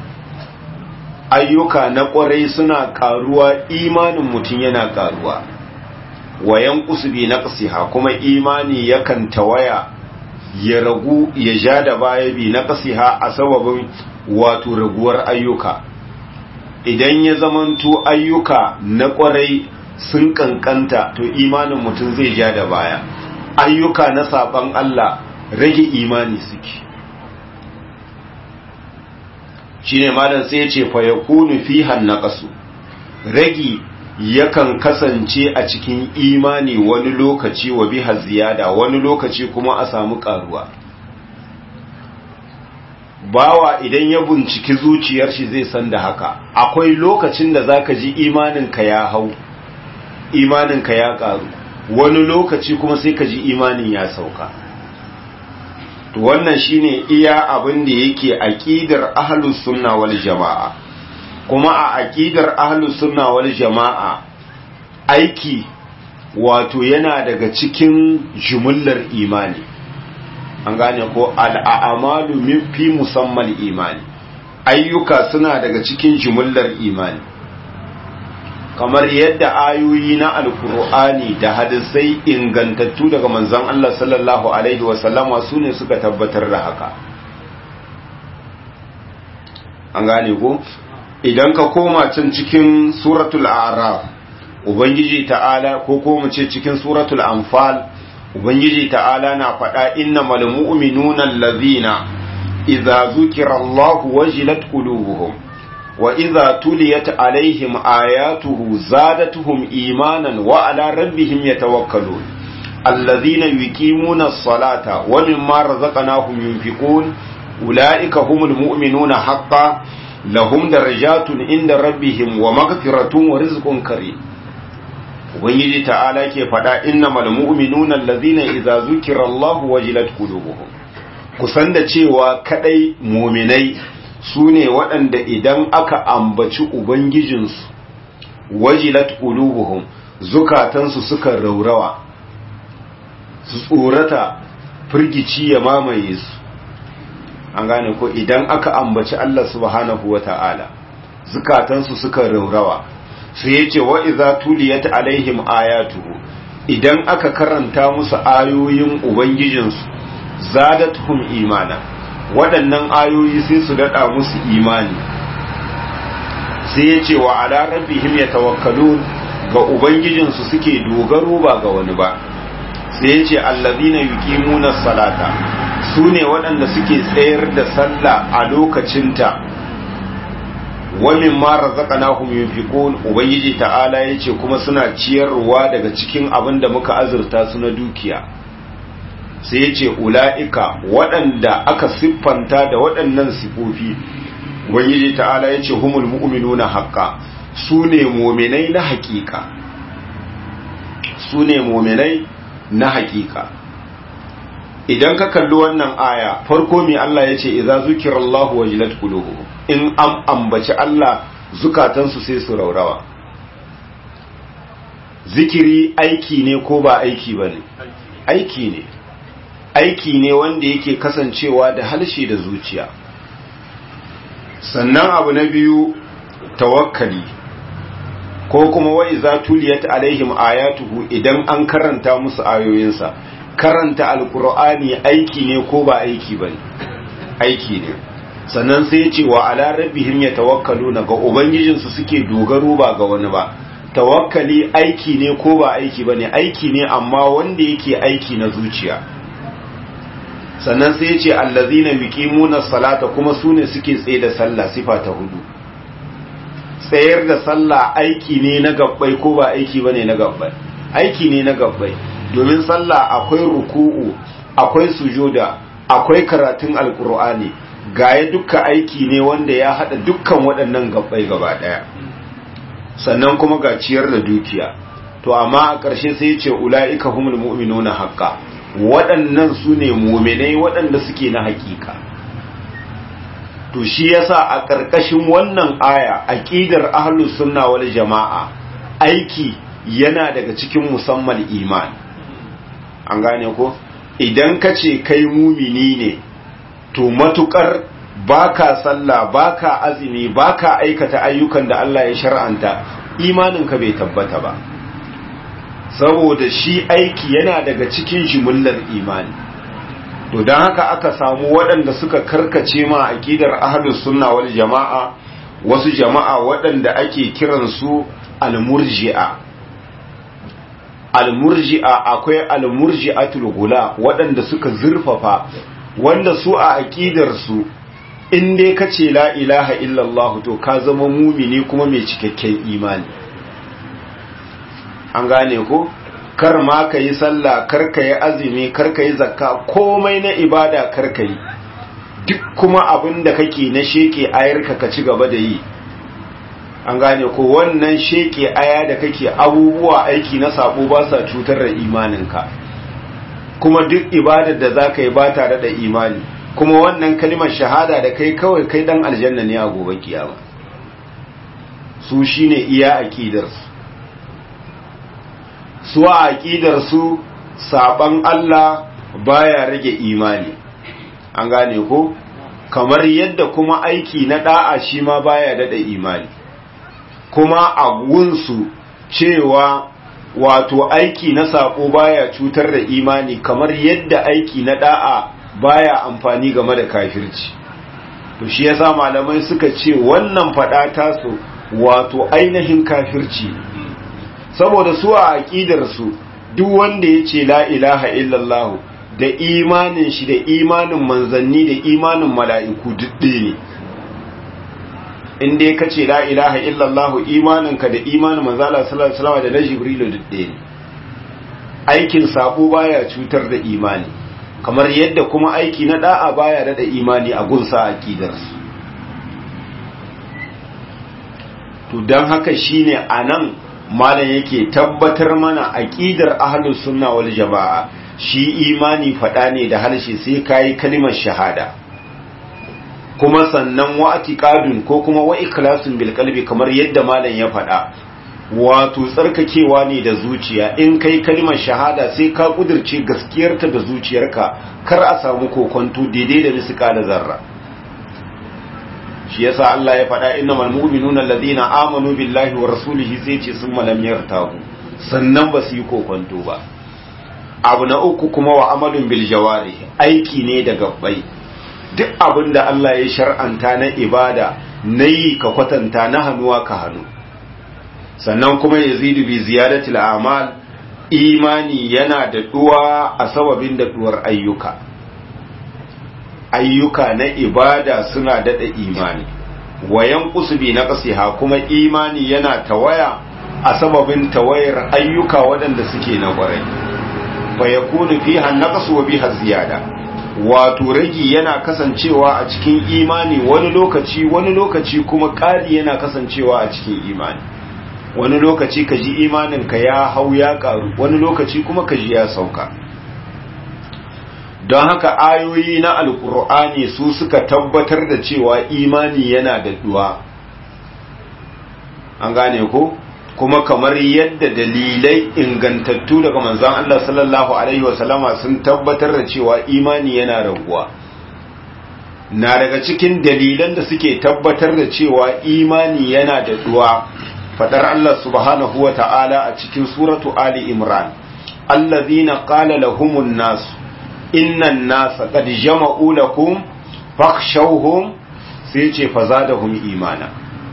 ayyuka na ƙwarai suna ƙaruwa imanin mutum yana ƙaruwa wayan kusubi na ƙasiha kuma imani yakan tawaya ya ragu ya ja da baya bi na ƙasiha a sababin wato raguwar ayyuka idan ya zamanto ayyuka na ƙwarai sun kankanta to imanin mutum zai ja da baya ayyuka na saban Allah rage imani suke shine malam sai ya ce fa yakunu fiha naqasu ragi yakan kasance a cikin imani wani lokaci wa biha ziyada wani lokaci kuma a samu karuwa bawa idan ya binciki zuciyar shi zai san da haka akwai lokacin da zaka ji imaninka ya hau imaninka ya karu wani lokaci kuma sai ka ji imanin ya sauka to wannan shine iya abin da yake aqidar ahlus sunna wal jamaa kuma a aqidar ahlus sunna wal jamaa aiki wato yana daga cikin jumullar imani an gane ko al'amalu fi musamman imani ayyuka suna daga cikin jumullar imani kamar yadda ayoyi na alkur'ani da hadisai ingantattu daga manzon Allah sallallahu alaihi wasallama su ne suka tabbatar da haka an gane ko idan ka koma can cikin suratul a'raf ubangiji ta'ala ko ko mu ce cikin suratul anfal ubangiji ta'ala na faɗa innamal mu'minuna allazina idza zukira Allahu wajilat qulubuhum وإذا تليت عليهم آياته زادتهم إيمانا وعلى ربهم يتوكلون الذين يقيمون الصلاة ومما رزقناهم ينفقون أولئك هم المؤمنون حقا لهم درجات عند ربهم ومغفرة ورزق كريم ubangiji ta'ala ke faɗa innamal mu'minuna allazina idza zukira Allah wajilat qulubuhum kusan da cewa kadai mu'minai su ne waɗanda idan aka ambaci Ubangijinsu wajilat ulubuhum zukatansu suka raurawa su tsorata firgici ya mamaye su an gane ko idan aka ambaci Allah subhanahu wa ta'ala zukatansu suka raurawa su ya ce wa'iza tuliyat alaihim ayatuhu idan aka karanta musu ayoyin Ubangijinsu zadatuhum imana waɗannan ayoyi sai su daɗa musu imani sai ya ce wa ala rabbihim yatawakkalun ga ubangijinsu suke dogaro ba ga wani ba sai ya ce allazina yuqimuna salata su ne waɗanda suke tsayar da sallah a lokacinta wa mimma razaqnahum yunfiqun ubangiji ta'ala yace kuma suna ciyarwa daga cikin abin da muka azurta su na dukiya sai ya ce ula'ika waɗanda aka siffanta da waɗannan sifofi ubangiji ta'ala ya ce humul mu'minu na haƙƙa su ne mominai na haƙiƙa su ne mominai na haƙiƙa idan ka kalli wannan aya farko mai Allah ya ce idza zukirallahu wajilat qulubuhum in an ambaci Allah zukatansu sai su raurawa zikiri aiki ne ko ba aiki bane aiki ne aiki ne wanda yake kasancewa da halshe da zuciya sannan abu na biyu tawakkali ko kuma wa iza tuliyat alaihim ayatuhu idan an karanta musu ayoyinsa karanta alkur'ani aiki ne ko ba aiki ba ne aiki ne sannan sai ce wa ala rabbihim yatawakkaluna ga ubangijinsu suke dogaro ba ga wani ba tawakkali aiki ne ko ba aiki ba ne aiki ne amma wanda yake aiki na zuciya sannan sai ce allazina yuqimuna salata kuma sune suke tsaye da sallah sifa ta hudu tsayar da sallah aiki ne na gabbai ko ba aiki bane na gabbai aiki ne na gabbai domin sallah akwai ruku'u akwai sujuda akwai karatun alkur'ani gaya dukkan aiki ne wanda ya hada dukkan waɗannan gabbai gaba ɗaya sannan kuma ga ciyar da dukiya to amma a ƙarshe sai ce ula'ika humul mu'minuna haqqa waɗannan su ne mu'minai waɗanda suke na haƙiƙa to shi yasa a ƙarƙashin wannan aya aqidar ahlus sunna wal jama'a aiki yana daga cikin musamman iman an gane ko idan ka ce kai mumini ne to matukar baka sallah baka azumi baka aikata ayyukan da Allah ya shar'anta imaninka bai tabbata ba saboda shi aiki yana daga cikin jimillar imani to don haka aka samu waɗanda suka karkace ma aqidar ahlus sunna wal jama'a wasu jama'a waɗanda ake kiransu al-murji'a al-murji'a akwai al-murji'atul gula waɗanda suka zurfafa wanda su a aqidar su in dai kace la ilaha illallah to ka zama mumini kuma mai cikakken imani an gane ko kar ma ka yi sallah kar ka yi azumi kar ka yi zakka komai na ibada kar ka yi duk kuma abin da kake na sheke ayarka ka ci gaba da yi an gane ko wannan sheke aya da kake abubuwa aiki na sabo ba sa cutar da imaninka kuma duk ibadar da za ka yi ba tare da imani kuma wannan kalimar shahada da kai kawai kai dan aljanna ne a gobe kiyama su shine iya aqidarsu su a aqidarsu saban Allah baya rage imani an gane ko kamar yadda kuma aiki na da'a shi ma baya dada imani kuma a gunsu cewa wato aiki na sako baya cutar da imani kamar yadda aiki na da'a baya amfani game da kafirci to shi yasa malamai suka ce wannan fada tasu wato ainihin kafirci saboda su a aqidar su duk wanda yace la ilaha illallah da imanin shi da imanin manzanni da imanin mala'iku dudde ne in dai kace la ilaha illallah imaninka da imanin manzala sallallahu alaihi wasallam da na jibrilu dudde ne aikin sabo baya cutar da imani kamar yadda kuma aiki na da'a baya da imani a gunsa aqidarsu to dan haka shine anan malam yake tabbatar mana aqidar ahlus sunna wal jamaa shi imani fada ne da harshe sai kai kalimar shahada kuma sannan wa atiqadun ko kuma wa ikhlasun bil qalbi kamar yadda malam ya fada wato tsarkakewa ne da zuciya in kai kalimar shahada sai ka kudirce gaskiyarta da zuciyarka kar a samu kokonto daidai da misika da zarra shi yasa Allah ya faɗa innamal mu'minuna alladhina amanu billahi wa rasulihi sai ce sun malam yartahu sannan ba su yi kokonto ba abu na uku kuma wa amalun bil jawari aiki ne da gabbai duk abin da Allah ya shar'anta na ibada nayi ka kwatanta na hannuwa ka hannu sannan kuma yazidu bi ziyadatil a'mal imani yana da duwa a sababin da duwar ayyuka ayyuka na ibada suna dada imani wayan kusubi na kasiha kuma imani yana tawaya a sababin tawayar ayyuka waɗanda suke na ƙwarai fa yakunu fiha naqsu wa biha ziyada wato ragi yana kasancewa a cikin imani wani lokaci wani lokaci kuma ƙari yana kasancewa a cikin imani wani lokaci ka ji imaninka ya hau ya karu wani lokaci kuma ka ji ya sauka don haka ayoyi na alkur'ani su suka tabbatar da cewa imani yana da duwa an gane ko kuma kamar yadda dalilai ingantattu daga manzon Allah sallallahu alaihi wasallama sun tabbatar da cewa imani yana raguwa na daga cikin dalilan da suke tabbatar da cewa imani yana da duwa fadar Allah subhanahu wa ta'ala a cikin suratu Ali Imran allazina qala lahumun nas innan nasa qad jama'u lakum fakhshawhum sai ce fazadahum imana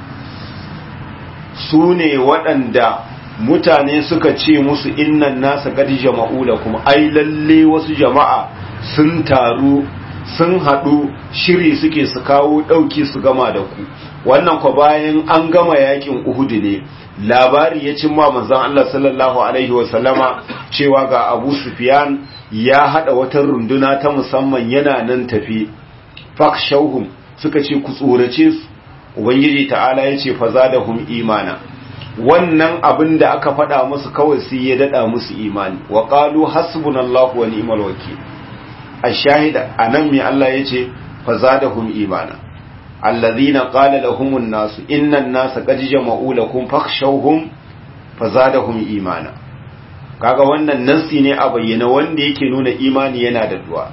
su ne waɗanda mutane suka ce musu innan nasa qad jama'u lakum ai lalle wasu jama'a sun taru sun haɗu shiri suke su kawo ɗauki su gama da ku wannan kwa bayan an gama yakin uhudu ne labari ya cimma manzon Allah sallallahu alaihi wasallama cewa ga Abu Sufyan ya hada wata runduna ta musamman yana nan tafi fakshauhum suka ce ku tsorace su ubangiji ta'ala ya ce fazadahum imana wannan abin da aka faɗa musu kawai sai ya dada musu imani wa qalu hasbunallahu wa ni'mal wakeel ashahida anan me Allah ya ce fazadahum imana alladhina qala lahumun nasu innan nasa qad jama'u lakum fakhshawhum fazadahum imana kaga wannan nassi ne a bayyana wanda yake nuna imani yana da duwa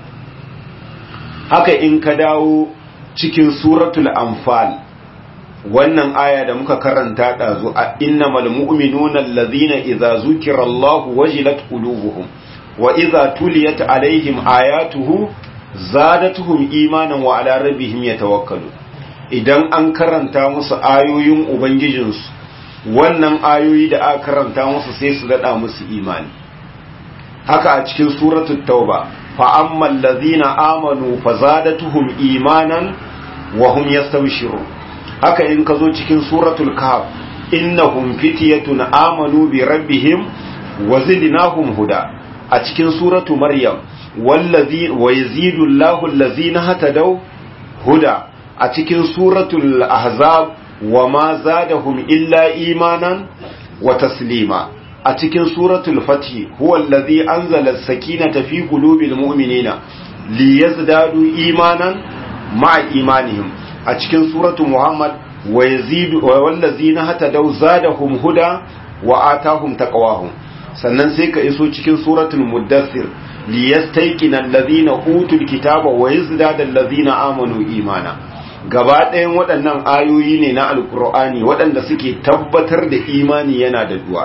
haka in ka dawo cikin suratul anfal wannan aya da muka karanta dazu a innamal mu'minuna alladhina idza zukira Allahu wajilat qulubuhum wa idza tuliyat alaihim ayatuhu zadatuhum imanan wa ala rabbihim yatawakkalun idan an karanta musu ayoyin ubangijinsu wannan ayoyi da aka karanta musu sai su dada musu imani haka a cikin suratul tauba fa ammal ladhina amanu fazadatuhum imanan wa hum yastabshirun haka in ka zo cikin suratul kahf innahum fityatun amanu bi rabbihim wa zidnahum huda a cikin suratu maryam wallazi wa yazidu Allahu allazina hatadaw huda a cikin suratul ahzab wa ma zadahum illa imanan wa taslima a cikin suratul fathi huwa allazi anzala as-sakinata fi qulubil mu'minina liyazdadu imanan ma'a imanihim a cikin suratul muhammad wa yazidu wallazina hatadaw zadahum huda wa atahum taqwahum sannan sai ka iso cikin suratul muddathir liyastayqina allazina utul kitaba wa yazdada allazina amanu imana gaba ɗayan waɗannan ayoyi ne na alkur'ani waɗanda suke tabbatar da imani yana da duwa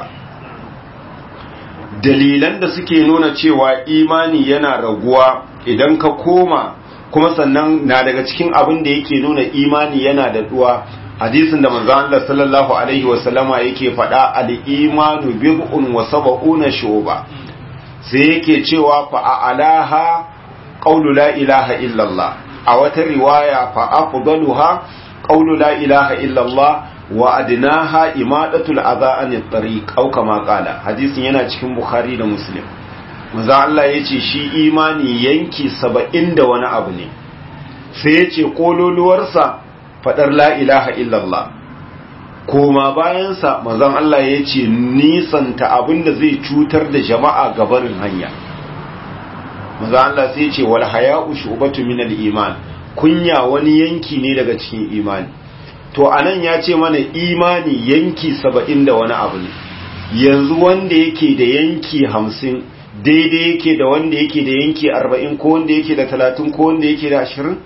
dalilan da suke nuna cewa imani yana raguwa idan ka koma kuma sannan na daga cikin abin da yake nuna imani yana da duwa hadisin da manzo Allah sallallahu alaihi wasallama yake faɗa al-imanu bid'un wa sab'una shuba sai yake cewa fa a'laha qawlu la ilaha illallah a wata riwaya fa afdaluha qawlu la ilaha illallah wa adnaha imadatul adha anit tariq aw kama qala hadisin yana cikin bukhari da muslim manzo Allah yace shi imani yanki 70 da wani abu ne sai yace kololuwarsa fadar la ilaha illallah koma bayansa manzon Allah yace nisanta abinda zai cutar da jama'a gabarin hanya maza Allah sai ce wal haya'u shubatu min al iman kunya wani yanki ne daga cikin imani to anan ya ce mana imani yanki saba'in da wani abu ne yanzu wanda yake da yanki hamsin daidai yake da wanda yake da yanki arba'in ko wanda yake da talatin ko wanda yake da ashirin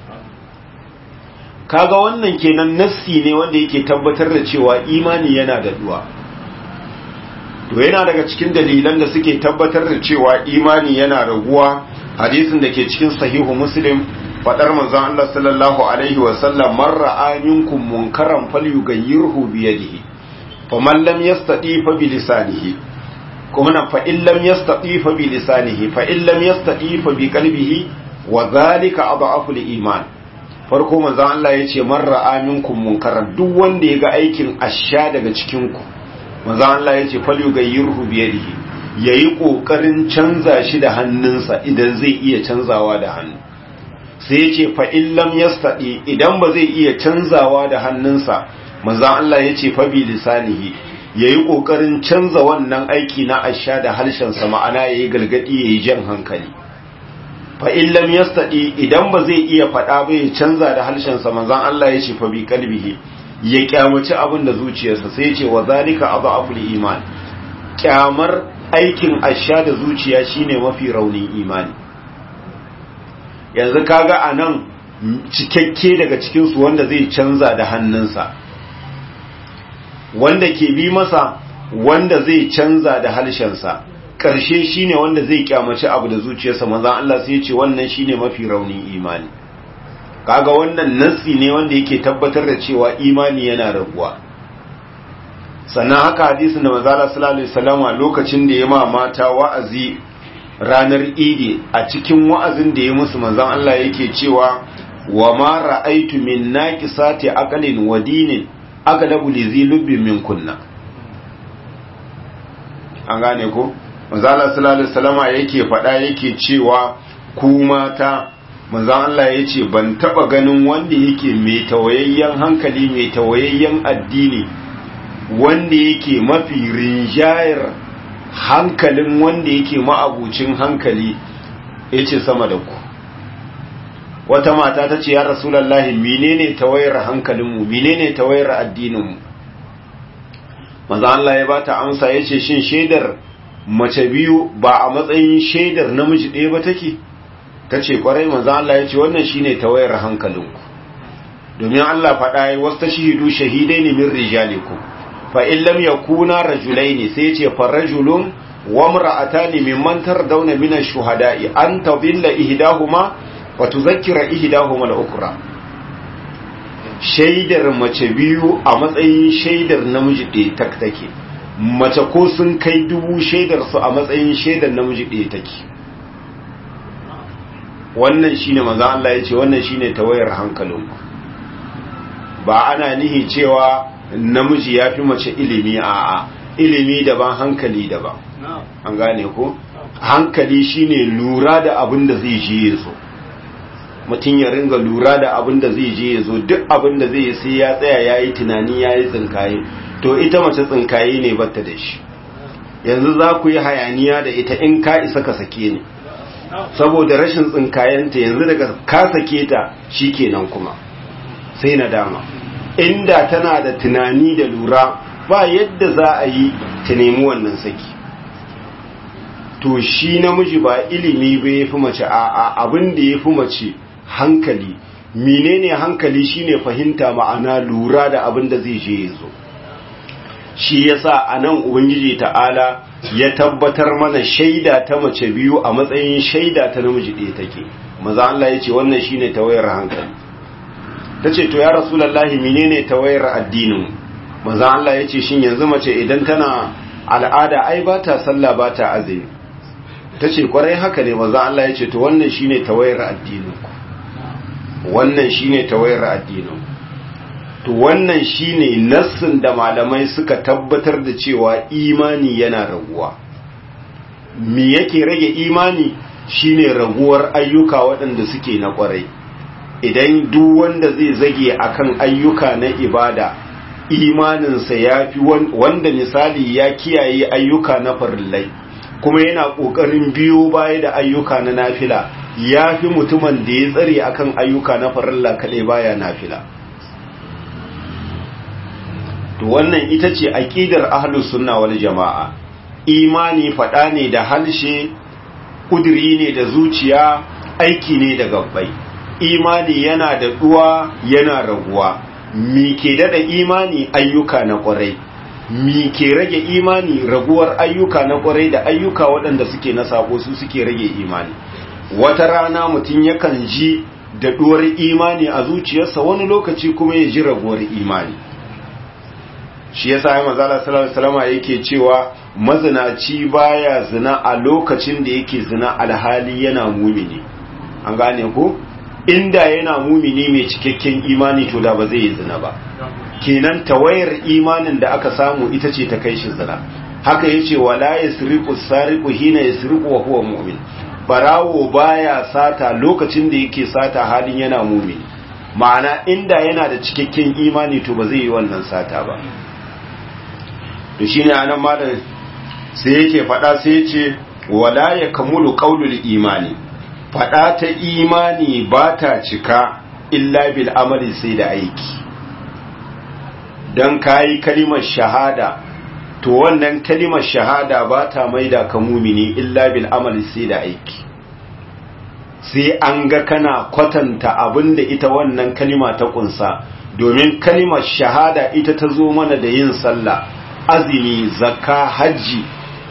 kaga wannan kenan nassi ne wanda yake tabbatar da cewa imani yana da duwa to yana daga cikin dalilan da suke tabbatar da cewa imani yana raguwa hadisin da ke cikin sahihu muslim fadar manzon Allah sallallahu alaihi wa sallam man ra'a minkum munkaran falyughayyirhu bi yadihi faman lam yastati fa bi lisanihi kuma nan fa in lam yastati fa bi lisanihi fa in lam yastati fa bi qalbihi wa dhalika adhafu al-iman farko manzon Allah yace man ra'a minkum munkaran duk wanda ya ga aikin asha daga cikin ku manzo Allah yace falyughayyirhu bi yadihi yayi kokarin canza shi da hannunsa idan zai iya canzawa da hannu sai yace fa in lam yastadi idan ba zai iya canzawa da hannunsa manzo Allah yace fa bi lisanihi yayi kokarin canza wannan aiki na asha da harshen sa ma'ana yayi galgadi yayi jan hankali fa in lam yastadi idan ba zai iya fada ba ya canza da harshen sa manzo Allah yace fa bi qalbihi ya kyamaci abin da zuciyarsa sai ce wa zalika adhaful iman kyamar aikin asha da zuciya shine mafi raunin imani yanzu kaga anan cikakke daga cikin su wanda zai canza da hannunsa wanda ke bi masa wanda zai canza da halshensa ƙarshe shine wanda zai kyamaci abu da zuciyarsa manzon Allah sai ya ce wannan shine mafi raunin imani kaga wannan nassi ne wanda yake tabbatar da cewa imani yana raguwa sannan haka hadisin da manzala sallallahu alaihi wasallam lokacin da ya ma mata wa'azi ranar idi a cikin wa'azin da ya musu manzon Allah yake cewa wa ma ra'aitu min naqisati aqlin wa dinin aglabu li zilubbi min kunna an gane ko manzala sallallahu alaihi wasallam yake faɗa yake cewa ku mata manzon Allah yace ban taba ganin wanda yake mai tawayayyen hankali mai tawayayyen addini wanda yake mafi rinjayar hankalin wanda yake ma'abucin hankali ya ce sama da ku wata mata ta ce ya rasulallah menene tawayar hankalinmu menene tawayar addininmu maza Allah ya bata amsa ya ce shin shaidar mace biyu ba a matsayin shaidar namiji ɗaya ba take ta ce kwarai maza Allah ya ce wannan shine tawayar hankalinku domin Allah faɗa ya wasu ta shahidu shahidai ne min rijalikum fa in lam yakuna rajulaini sai ce fa rajulun wa imra'atani mimman tardawna min ash-shuhada'i an tadilla ihdahuma wa tuzakkira ihdahuma al-ukhra shaidar mace biyu a matsayin shaidar namiji ɗaya tak take mace ko sun kai dubu shaidar su a matsayin shaidar namiji ɗaya take wannan shine manzo Allah yace wannan shine tawayar hankalinku ba ana nihi cewa namiji ya fi mace ilimi a ilimi daban hankali daban an gane ko hankali shine lura da abin da zai je ya zo mutum ya ringa lura da abin da zai je ya zo duk abin da zai sai ya tsaya ya yi tunani ya yi tsinkaye to ita mace tsinkaye ne batta da shi yanzu za ku yi hayaniya da ita in ka isa ka sake ni saboda rashin tsinkayenta yanzu daga ka sake ta shi kenan kuma sai na dama inda tana da tunani da lura ba yadda za a yi ta nemi wannan saki to shi namiji ba ilimi ba ya fi mace a abin da ya fi mace hankali menene hankali shine fahimta ma'ana lura da abin da zai je ya zo shi yasa a nan ubangiji ta'ala ya tabbatar mana shaida ta mace biyu a matsayin shaida ta namiji ɗaya take maza Allah ya ce wannan shine tawayar hankali ta ce to ya rasulallahi menene tawayar addinin maza Allah ya ce shin yanzu mace idan tana al'ada ai ba ta sallah ba ta azumi ta ce kwarai haka ne maza Allah ya ce to wannan shine tawayar addinin wannan shine tawayar addinin to wannan shine nassin da malamai suka tabbatar da cewa imani yana raguwa me yake rage imani shine raguwar ayyuka waɗanda suke na kwarai idan duk wanda zai zage akan ayyuka na ibada imaninsa ya fi wanda misali ya kiyaye ayyuka na farillai kuma yana ƙoƙarin biyo baya da ayyuka na nafila ya fi mutumin da ya tsare akan ayyuka na farilla kaɗai baya nafila to wannan ita ce aƙidar ahlus sunna wal jama'a imani faɗa ne da halshe ƙudiri ne da zuciya aiki ne da gabbai imani yana da duwa yana raguwa mi ke dada imani ayyuka na kwarai mi ke rage imani raguwar ayyuka na kwarai da ayyuka waɗanda suke na sako su suke rage imani wata rana mutum yakan ji da duwar imani a zuciyarsa wani lokaci kuma ya ji raguwar imani shi yasa ya mazala sallallahu alaihi yake cewa mazinaci baya zina a lokacin da yake zina alhali yana mumini an gane ko inda yana mumini mai cikakken imani to da ba zai yi zina ba kenan tawayar imanin da aka samu ita ce ta kai shi zina haka yace wala yasriqu sariqu hina yasriqu wa huwa mu'min barawo baya sata lokacin da yake sata halin yana mumini ma'ana inda yana da cikakken imani to ba zai yi wannan sata ba to shine anan malam sai yake fada sai yace wala yakamulu qaulul imani fada ta imani ba ta cika illa bil amali sai da aiki don kayi kalimar shahada to wannan kalimar shahada ba ta maida ka mumini illa bil amali sai da aiki sai an ga kana kwatanta abinda ita wannan kalima ta kunsa domin kalimar shahada ita ta zo mana da yin sallah azumi zakka hajji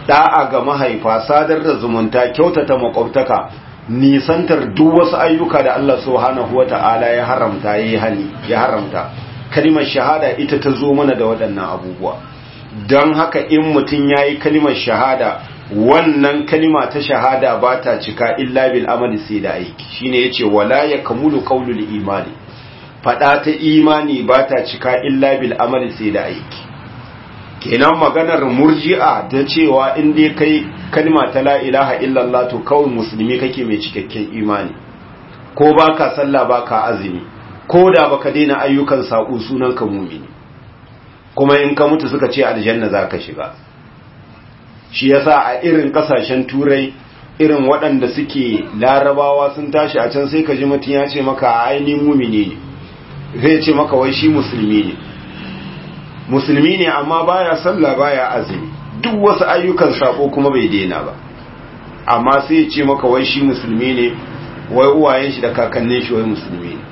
da'a ga mahaifa sadar da zumunta kyautata makwabtaka nisantar duk wasu ayyuka da Allah subhanahu wata'ala ya haramta yayi hani ya haramta kalimar shahada ita ta zo mana da waɗannan abubuwa don haka in mutum yayi kalimar shahada wannan kalima ta shahada ba ta cika illa bil amali sai da aiki shine yace wala yakmulu qawlul imani fada ta imani ba ta cika illa bil amali sai da aiki kenan maganar murji'a da cewa in dai kai kalma ta la ilaha illallah to kawai musulmi kake mai cikakken imani ko baka sallah baka azumi ko da baka daina ayyukan saƙo sunan ka mumini kuma in ka mutu suka ce aljanna zaka shiga shi yasa a irin kasashen turai irin waɗanda suke larabawa sun tashi a can sai ka ji mutum ya ce maka a ainihin mumini ne zai ce maka wai shi musulmi ne musulmi ne amma baya sallah baya azumi duk wasu ayyukan sako kuma bai daina ba amma sai ya ce maka wai shi musulmi ne wai uwayen shi da kakannin shi wai musulmi ne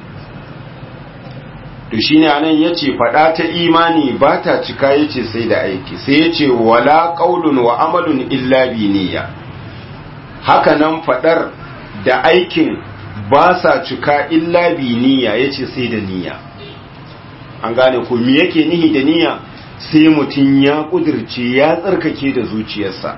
to shine anan yace fada ta imani ba ta cika yace sai da aiki sai yace wala qaulun wa amalun illa bi niyya haka nan fadar da aikin ba sa cika illa bi niyya yace sai da niyya an gane ko me yake nihi da niyya sai mutum ya kudirce ya tsarkake da zuciyarsa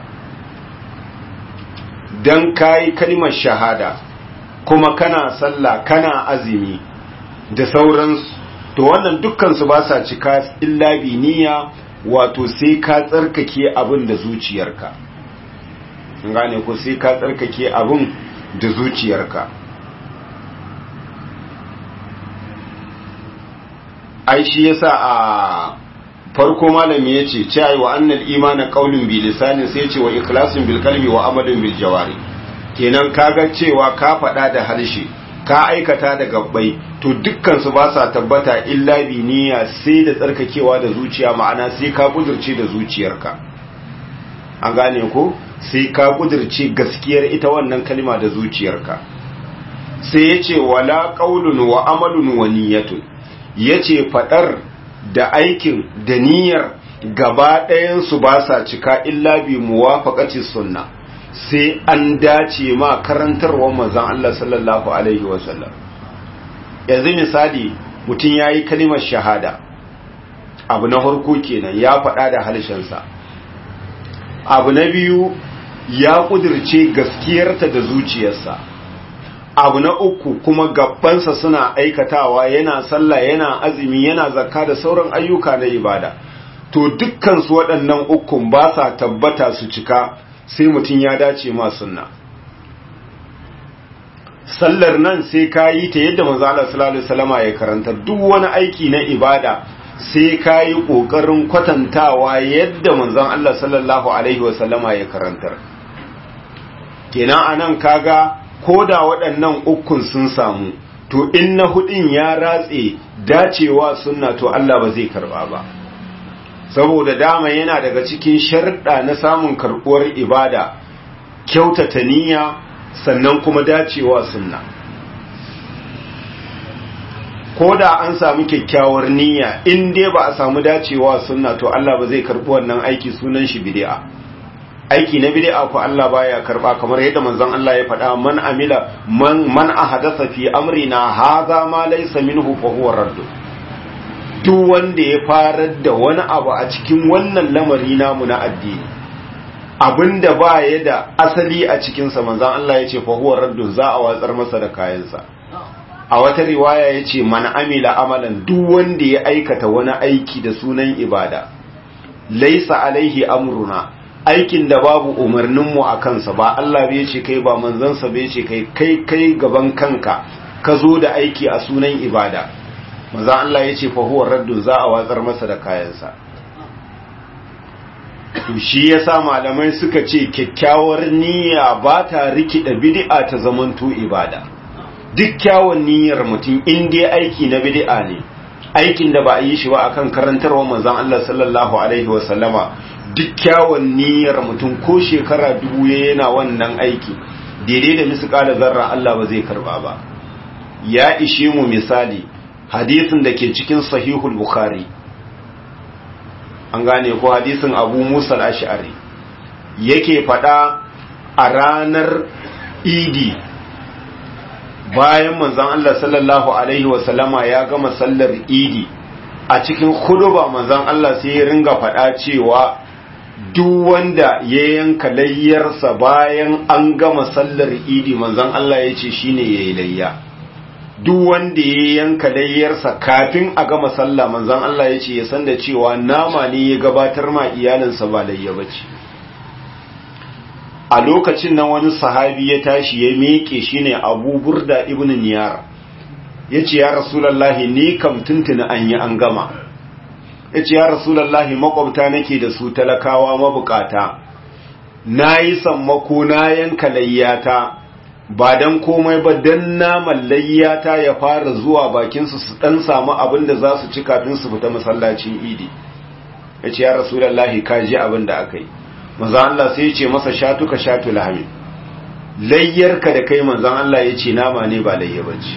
dan kai kalmar shahada kuma kana sallah kana azumi da sauransu to wannan dukkansu ba sa cika illa bi niyya wato sai ka tsarkake abin da zuciyarka gane ko sai ka tsarkake abin da zuciyarka ai shi yasa a farko malami yace cewa wa annal imana qaulun bi lisanin sai yace wa ikhlasun bil qalbi wa amalun bil jawari kenan kaga cewa ka faɗa da harshe ka aikata da gabbai to dukkan su ba sa tabbata illa bi niyya sai da tsarkakewa da zuciya ma'ana sai ka kudurce da zuciyarka an gane ko sai ka kudurce gaskiyar ita wannan kalma da zuciyarka sai yace wala qaulun wa amalun wa niyyatun yace fadar da aikin da niyyar gaba ɗayan su ba sa cika illa bi muwafaqati sunna sai an dace ma karantarwar manzon Allah sallallahu alaihi wasallam yanzu misali mutum yayi kalimar shahada abu na farko kenan ya faɗa da halshensa abu na biyu ya kudirce gaskiyarta da zuciyarsa abu na uku kuma gabbansa suna aikatawa yana sallah yana azumi yana zakka da sauran ayyuka na ibada to dukkan su waɗannan ukun ba sa tabbata su cika sai mutum ya dace ma sunna sallar nan sai ka yi ta yadda manzo Allah sallallahu alaihi wasallama ya karanta duk wani aiki na ibada sai ka yi kokarin kwatantawa yadda manzon Allah sallallahu alaihi wasallama ya karantar kenan anan kaga ko da waɗannan ukun sun samu to in na hudin ya ratse dacewa sunna to Allah ba zai karba ba saboda dama yana daga cikin sharɗa na samun karɓuwar ibada kyautata niyya sannan kuma dacewa sunna ko da an samu kyakkyawar niyya in dai ba a samu dacewa sunna to Allah ba zai karɓi wannan aiki sunan shi bid'a aiki na bid'a ko Allah baya karba kamar yadda manzon Allah ya faɗa man amila man man ahadatha fi amrina hadha ma laysa minhu fa huwa radd duk wanda ya farar da wani abu a cikin wannan lamari namu na addini abinda ba ya da asali a cikin sa manzon Allah ya ce fa huwa radd za a watsar masa da kayansa a wata riwaya ya ce man amila amalan duk wanda ya aikata wani aiki da sunan ibada laisa alaihi amruna aikin da babu umarninmu a kansa ba Allah bai ce kai ba manzansa bai ce kai kai kai gaban kanka ka zo da aiki a sunan ibada manzan Allah ya ce fahuwar raddun za a watsar masa da kayansa to shi yasa malamai suka ce kyakkyawar niyya ba ta rikida bid'a ta zamanto ibada duk kyawun niyyar mutum in dai aiki na bid'a ne aikin da ba a yi shi ba akan karantarwa manzan Allah sallallahu alaihi wa sallama duk kyawun niyyar mutum ko shekara dubu ya yana wannan aiki daidai da misƙala zarra Allah ba zai karba ba ya ishe mu misali hadisin da ke cikin sahihul bukhari an gane ko hadisin abu musa al-ash'ari yake faɗa a ranar idi bayan manzon Allah sallallahu alaihi wasallama ya gama sallar idi a cikin huduba manzon Allah sai ya ringa faɗa cewa duk wanda ya yanka layyarsa bayan an gama sallar idi manzon Allah ya ce shine yayi layya duk wanda ya yanka layyarsa kafin a gama sallah manzon Allah ya ce ya san da cewa nama ne ya gabatar ma iyalinsa ba layya bace a lokacin nan wani sahabi ya tashi ya miƙe shine Abu Burda ibn Niyar yace ya Rasulullahi ni kam tuntuni an yi an gama yace ya Rasulullahi makwabta nake da su talakawa mabukata nayi sammako na yanka layyata ba dan komai ba dan naman layyata ya fara zuwa bakin su su dan samu abin da za su ci kafin su fita masallacin Idi yace ya Rasulullahi ka ji abin da aka yi manzan Allah sai ce masa shatuka shatu lahami layyarka da kai manzan Allah ya ce nama ne ba layya bace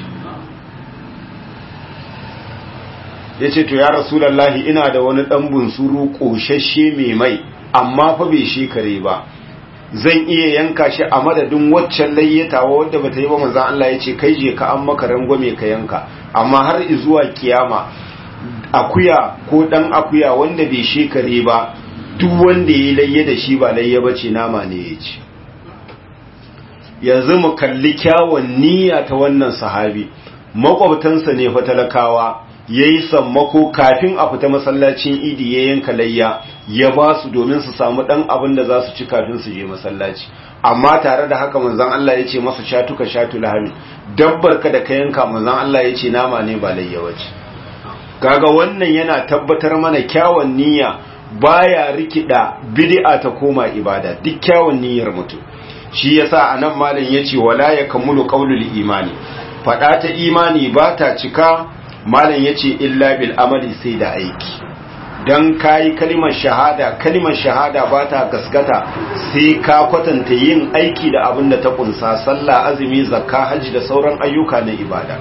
ya ce to ya rasulallahi ina da wani ɗan bunsuru ƙoshashe mai mai amma fa bai shekare ba zan iya yanka shi a madadin waccan layyatawa wadda bata yi ba manzan Allah ya ce kai je ka an maka rangwame ka yanka amma har zuwa kiyama akuya ko ɗan akuya wanda bai shekare ba duk wanda ya layya da shi ba layya ba ce nama ne ya ci yanzu mu kalli kyawun niyya ta wannan sahabi makwabtansa ne fa talakawa ya yi sammako kafin a fita masallacin idi ya yanka layya ya ba su domin su samu ɗan abin da za su ci kafin su je masallaci amma tare da haka manzan Allah ya ce masa shatuka shatu lahami dabbar ka da ka yanka manzan Allah ya ce nama ne ba layya wace kaga wannan yana tabbatar mana kyawun niyya baya rikida bid'a ta koma ibada duk kyawun niyyar mutum shi yasa anan malam yace wala yakamulu qaulul imani fada ta imani ba ta cika malam yace illa bil amali sai da aiki dan kai kalimar shahada kalimar shahada ba ta gaskata sai ka kwatanta yin aiki da abin da ta kunsa sallah azumi zakka haji da sauran ayyuka na ibada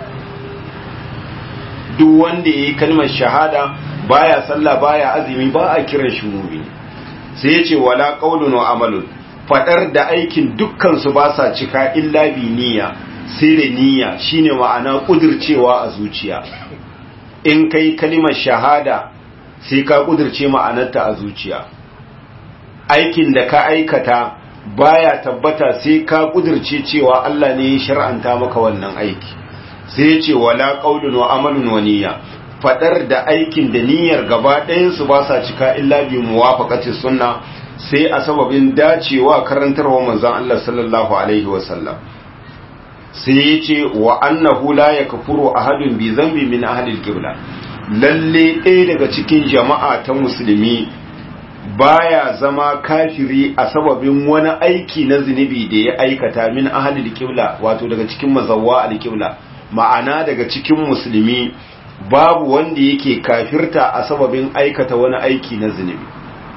duk wanda yayi kalmar shahada baya sallah baya azumi ba a kiran shi mumini sai ya ce wala qaulun wa amalun fadar da aikin dukkan su ba sa cika illa bi niyya sai da niyya shine ma'ana kudircewa a zuciya in kai kalimar shahada sai ka kudirce ma'anarta a zuciya aikin da ka aikata baya tabbata sai ka kudirce cewa Allah ne ya shar'anta maka wannan aiki sai ya ce wala qaulun wa amalun wa niyya fadar da aikin da niyyar gaba ɗayansu ba sa cika illa bi muwafaqati sunna sai a sababin dacewa karantarwa manzon Allah sallallahu alaihi wa sallam sai yace wa annahu la yakfuru ahadun bi dhanbi min ahli al-qibla lalle ɗaya daga cikin jama'a ta musulmi baya zama kafiri a sababin wani aiki na zunubi da ya aikata min ahli al-qibla wato daga cikin mazawwa al-qibla ma'ana daga cikin musulmi babu wanda yake kafirta a sababin aikata wani aiki na zunubi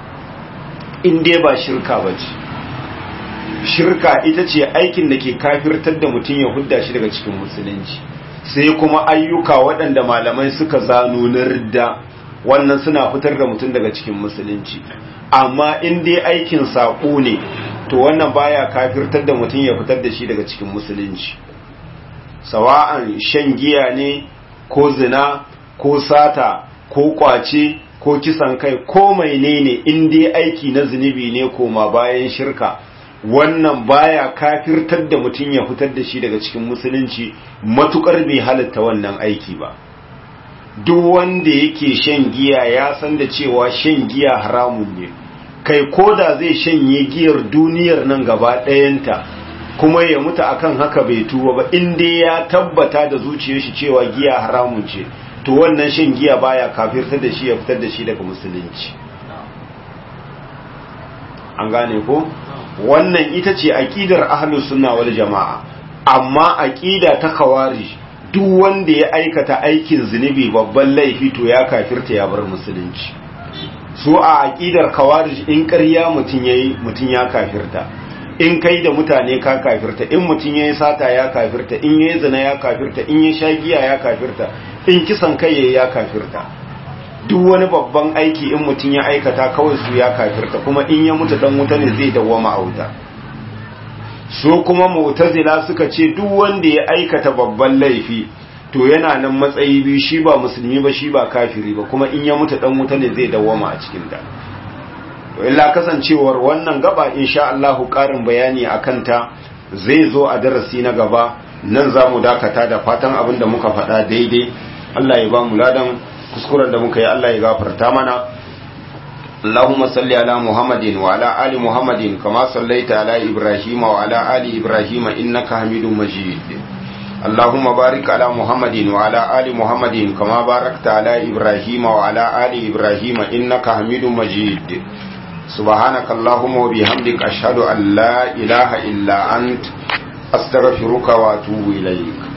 in dai ba shirka ba ce shirka ita ce aikin da ke kafirtar da mutum ya hudda shi daga cikin musulunci sai kuma ayyuka waɗanda malamai suka zano na ridda wannan suna fitar da mutum daga cikin musulunci amma in dai aikin saƙo ne to wannan baya kafirtar da mutum ya fitar da shi daga cikin musulunci sawa'an shan giya ne ko zina ko sata ko kwace ko kisan kai ko mai ne in dai aiki na zunubi ne koma bayan shirka wannan baya kafirtar da mutum ya fitar da shi daga cikin musulunci matukar bai halatta wannan aiki ba duk wanda yake shan giya ya san da cewa shan giya haramun ne kai koda zai shanye giyar duniyar nan gaba ɗayanta kuma ya mutu akan haka bai tuba ba in dai ya tabbata da zuciyar shi cewa giya haramun ce to wannan shan giya baya kafirtar da shi ya fitar da shi daga musulunci an gane ko wannan ita ce aqidar ahlus sunna wal jamaa amma aqida ta khawarij duk wanda ya aikata aikin zunubi babban laifi to ya kafirta ya bar musulunci su a aqidar khawarij in ƙarya mutun yayi mutun ya kafirta in kai da mutane ka kafirta in mutum ya yi sata ya kafirta in ya yi zina ya kafirta in ya sha giya ya kafirta in kisan kai ya ya kafirta duk wani babban aiki in mutum ya aikata kawai su ya kafirta kuma in ya mutu dan wuta ne zai dawwama a wuta so kuma mu'tazila suka ce duk wanda ya aikata babban laifi to yana nan matsayi biyu shi ba musulmi ba shi ba kafiri ba kuma in ya mutu dan wuta ne zai dawwama a cikin ta to illa kasancewar wannan gaba insha Allah karin bayani akan ta zai zo a darasi na gaba nan za mu dakata da fatan abin da muka faɗa daidai Allah ya ba mu ladan kuskuren da muka yi Allah ya gafarta mana اللهم صل على محمد وعلى آل محمد كما صليت على إبراهيم وعلى آل إبراهيم إنك حميد مجيد اللهم بارك على محمد وعلى آل محمد كما باركت على إبراهيم وعلى آل إبراهيم إنك حميد مجيد سبحانك اللهم وبحمدك أشهد أن لا إله إلا أنت أستغفرك وأتوب إليك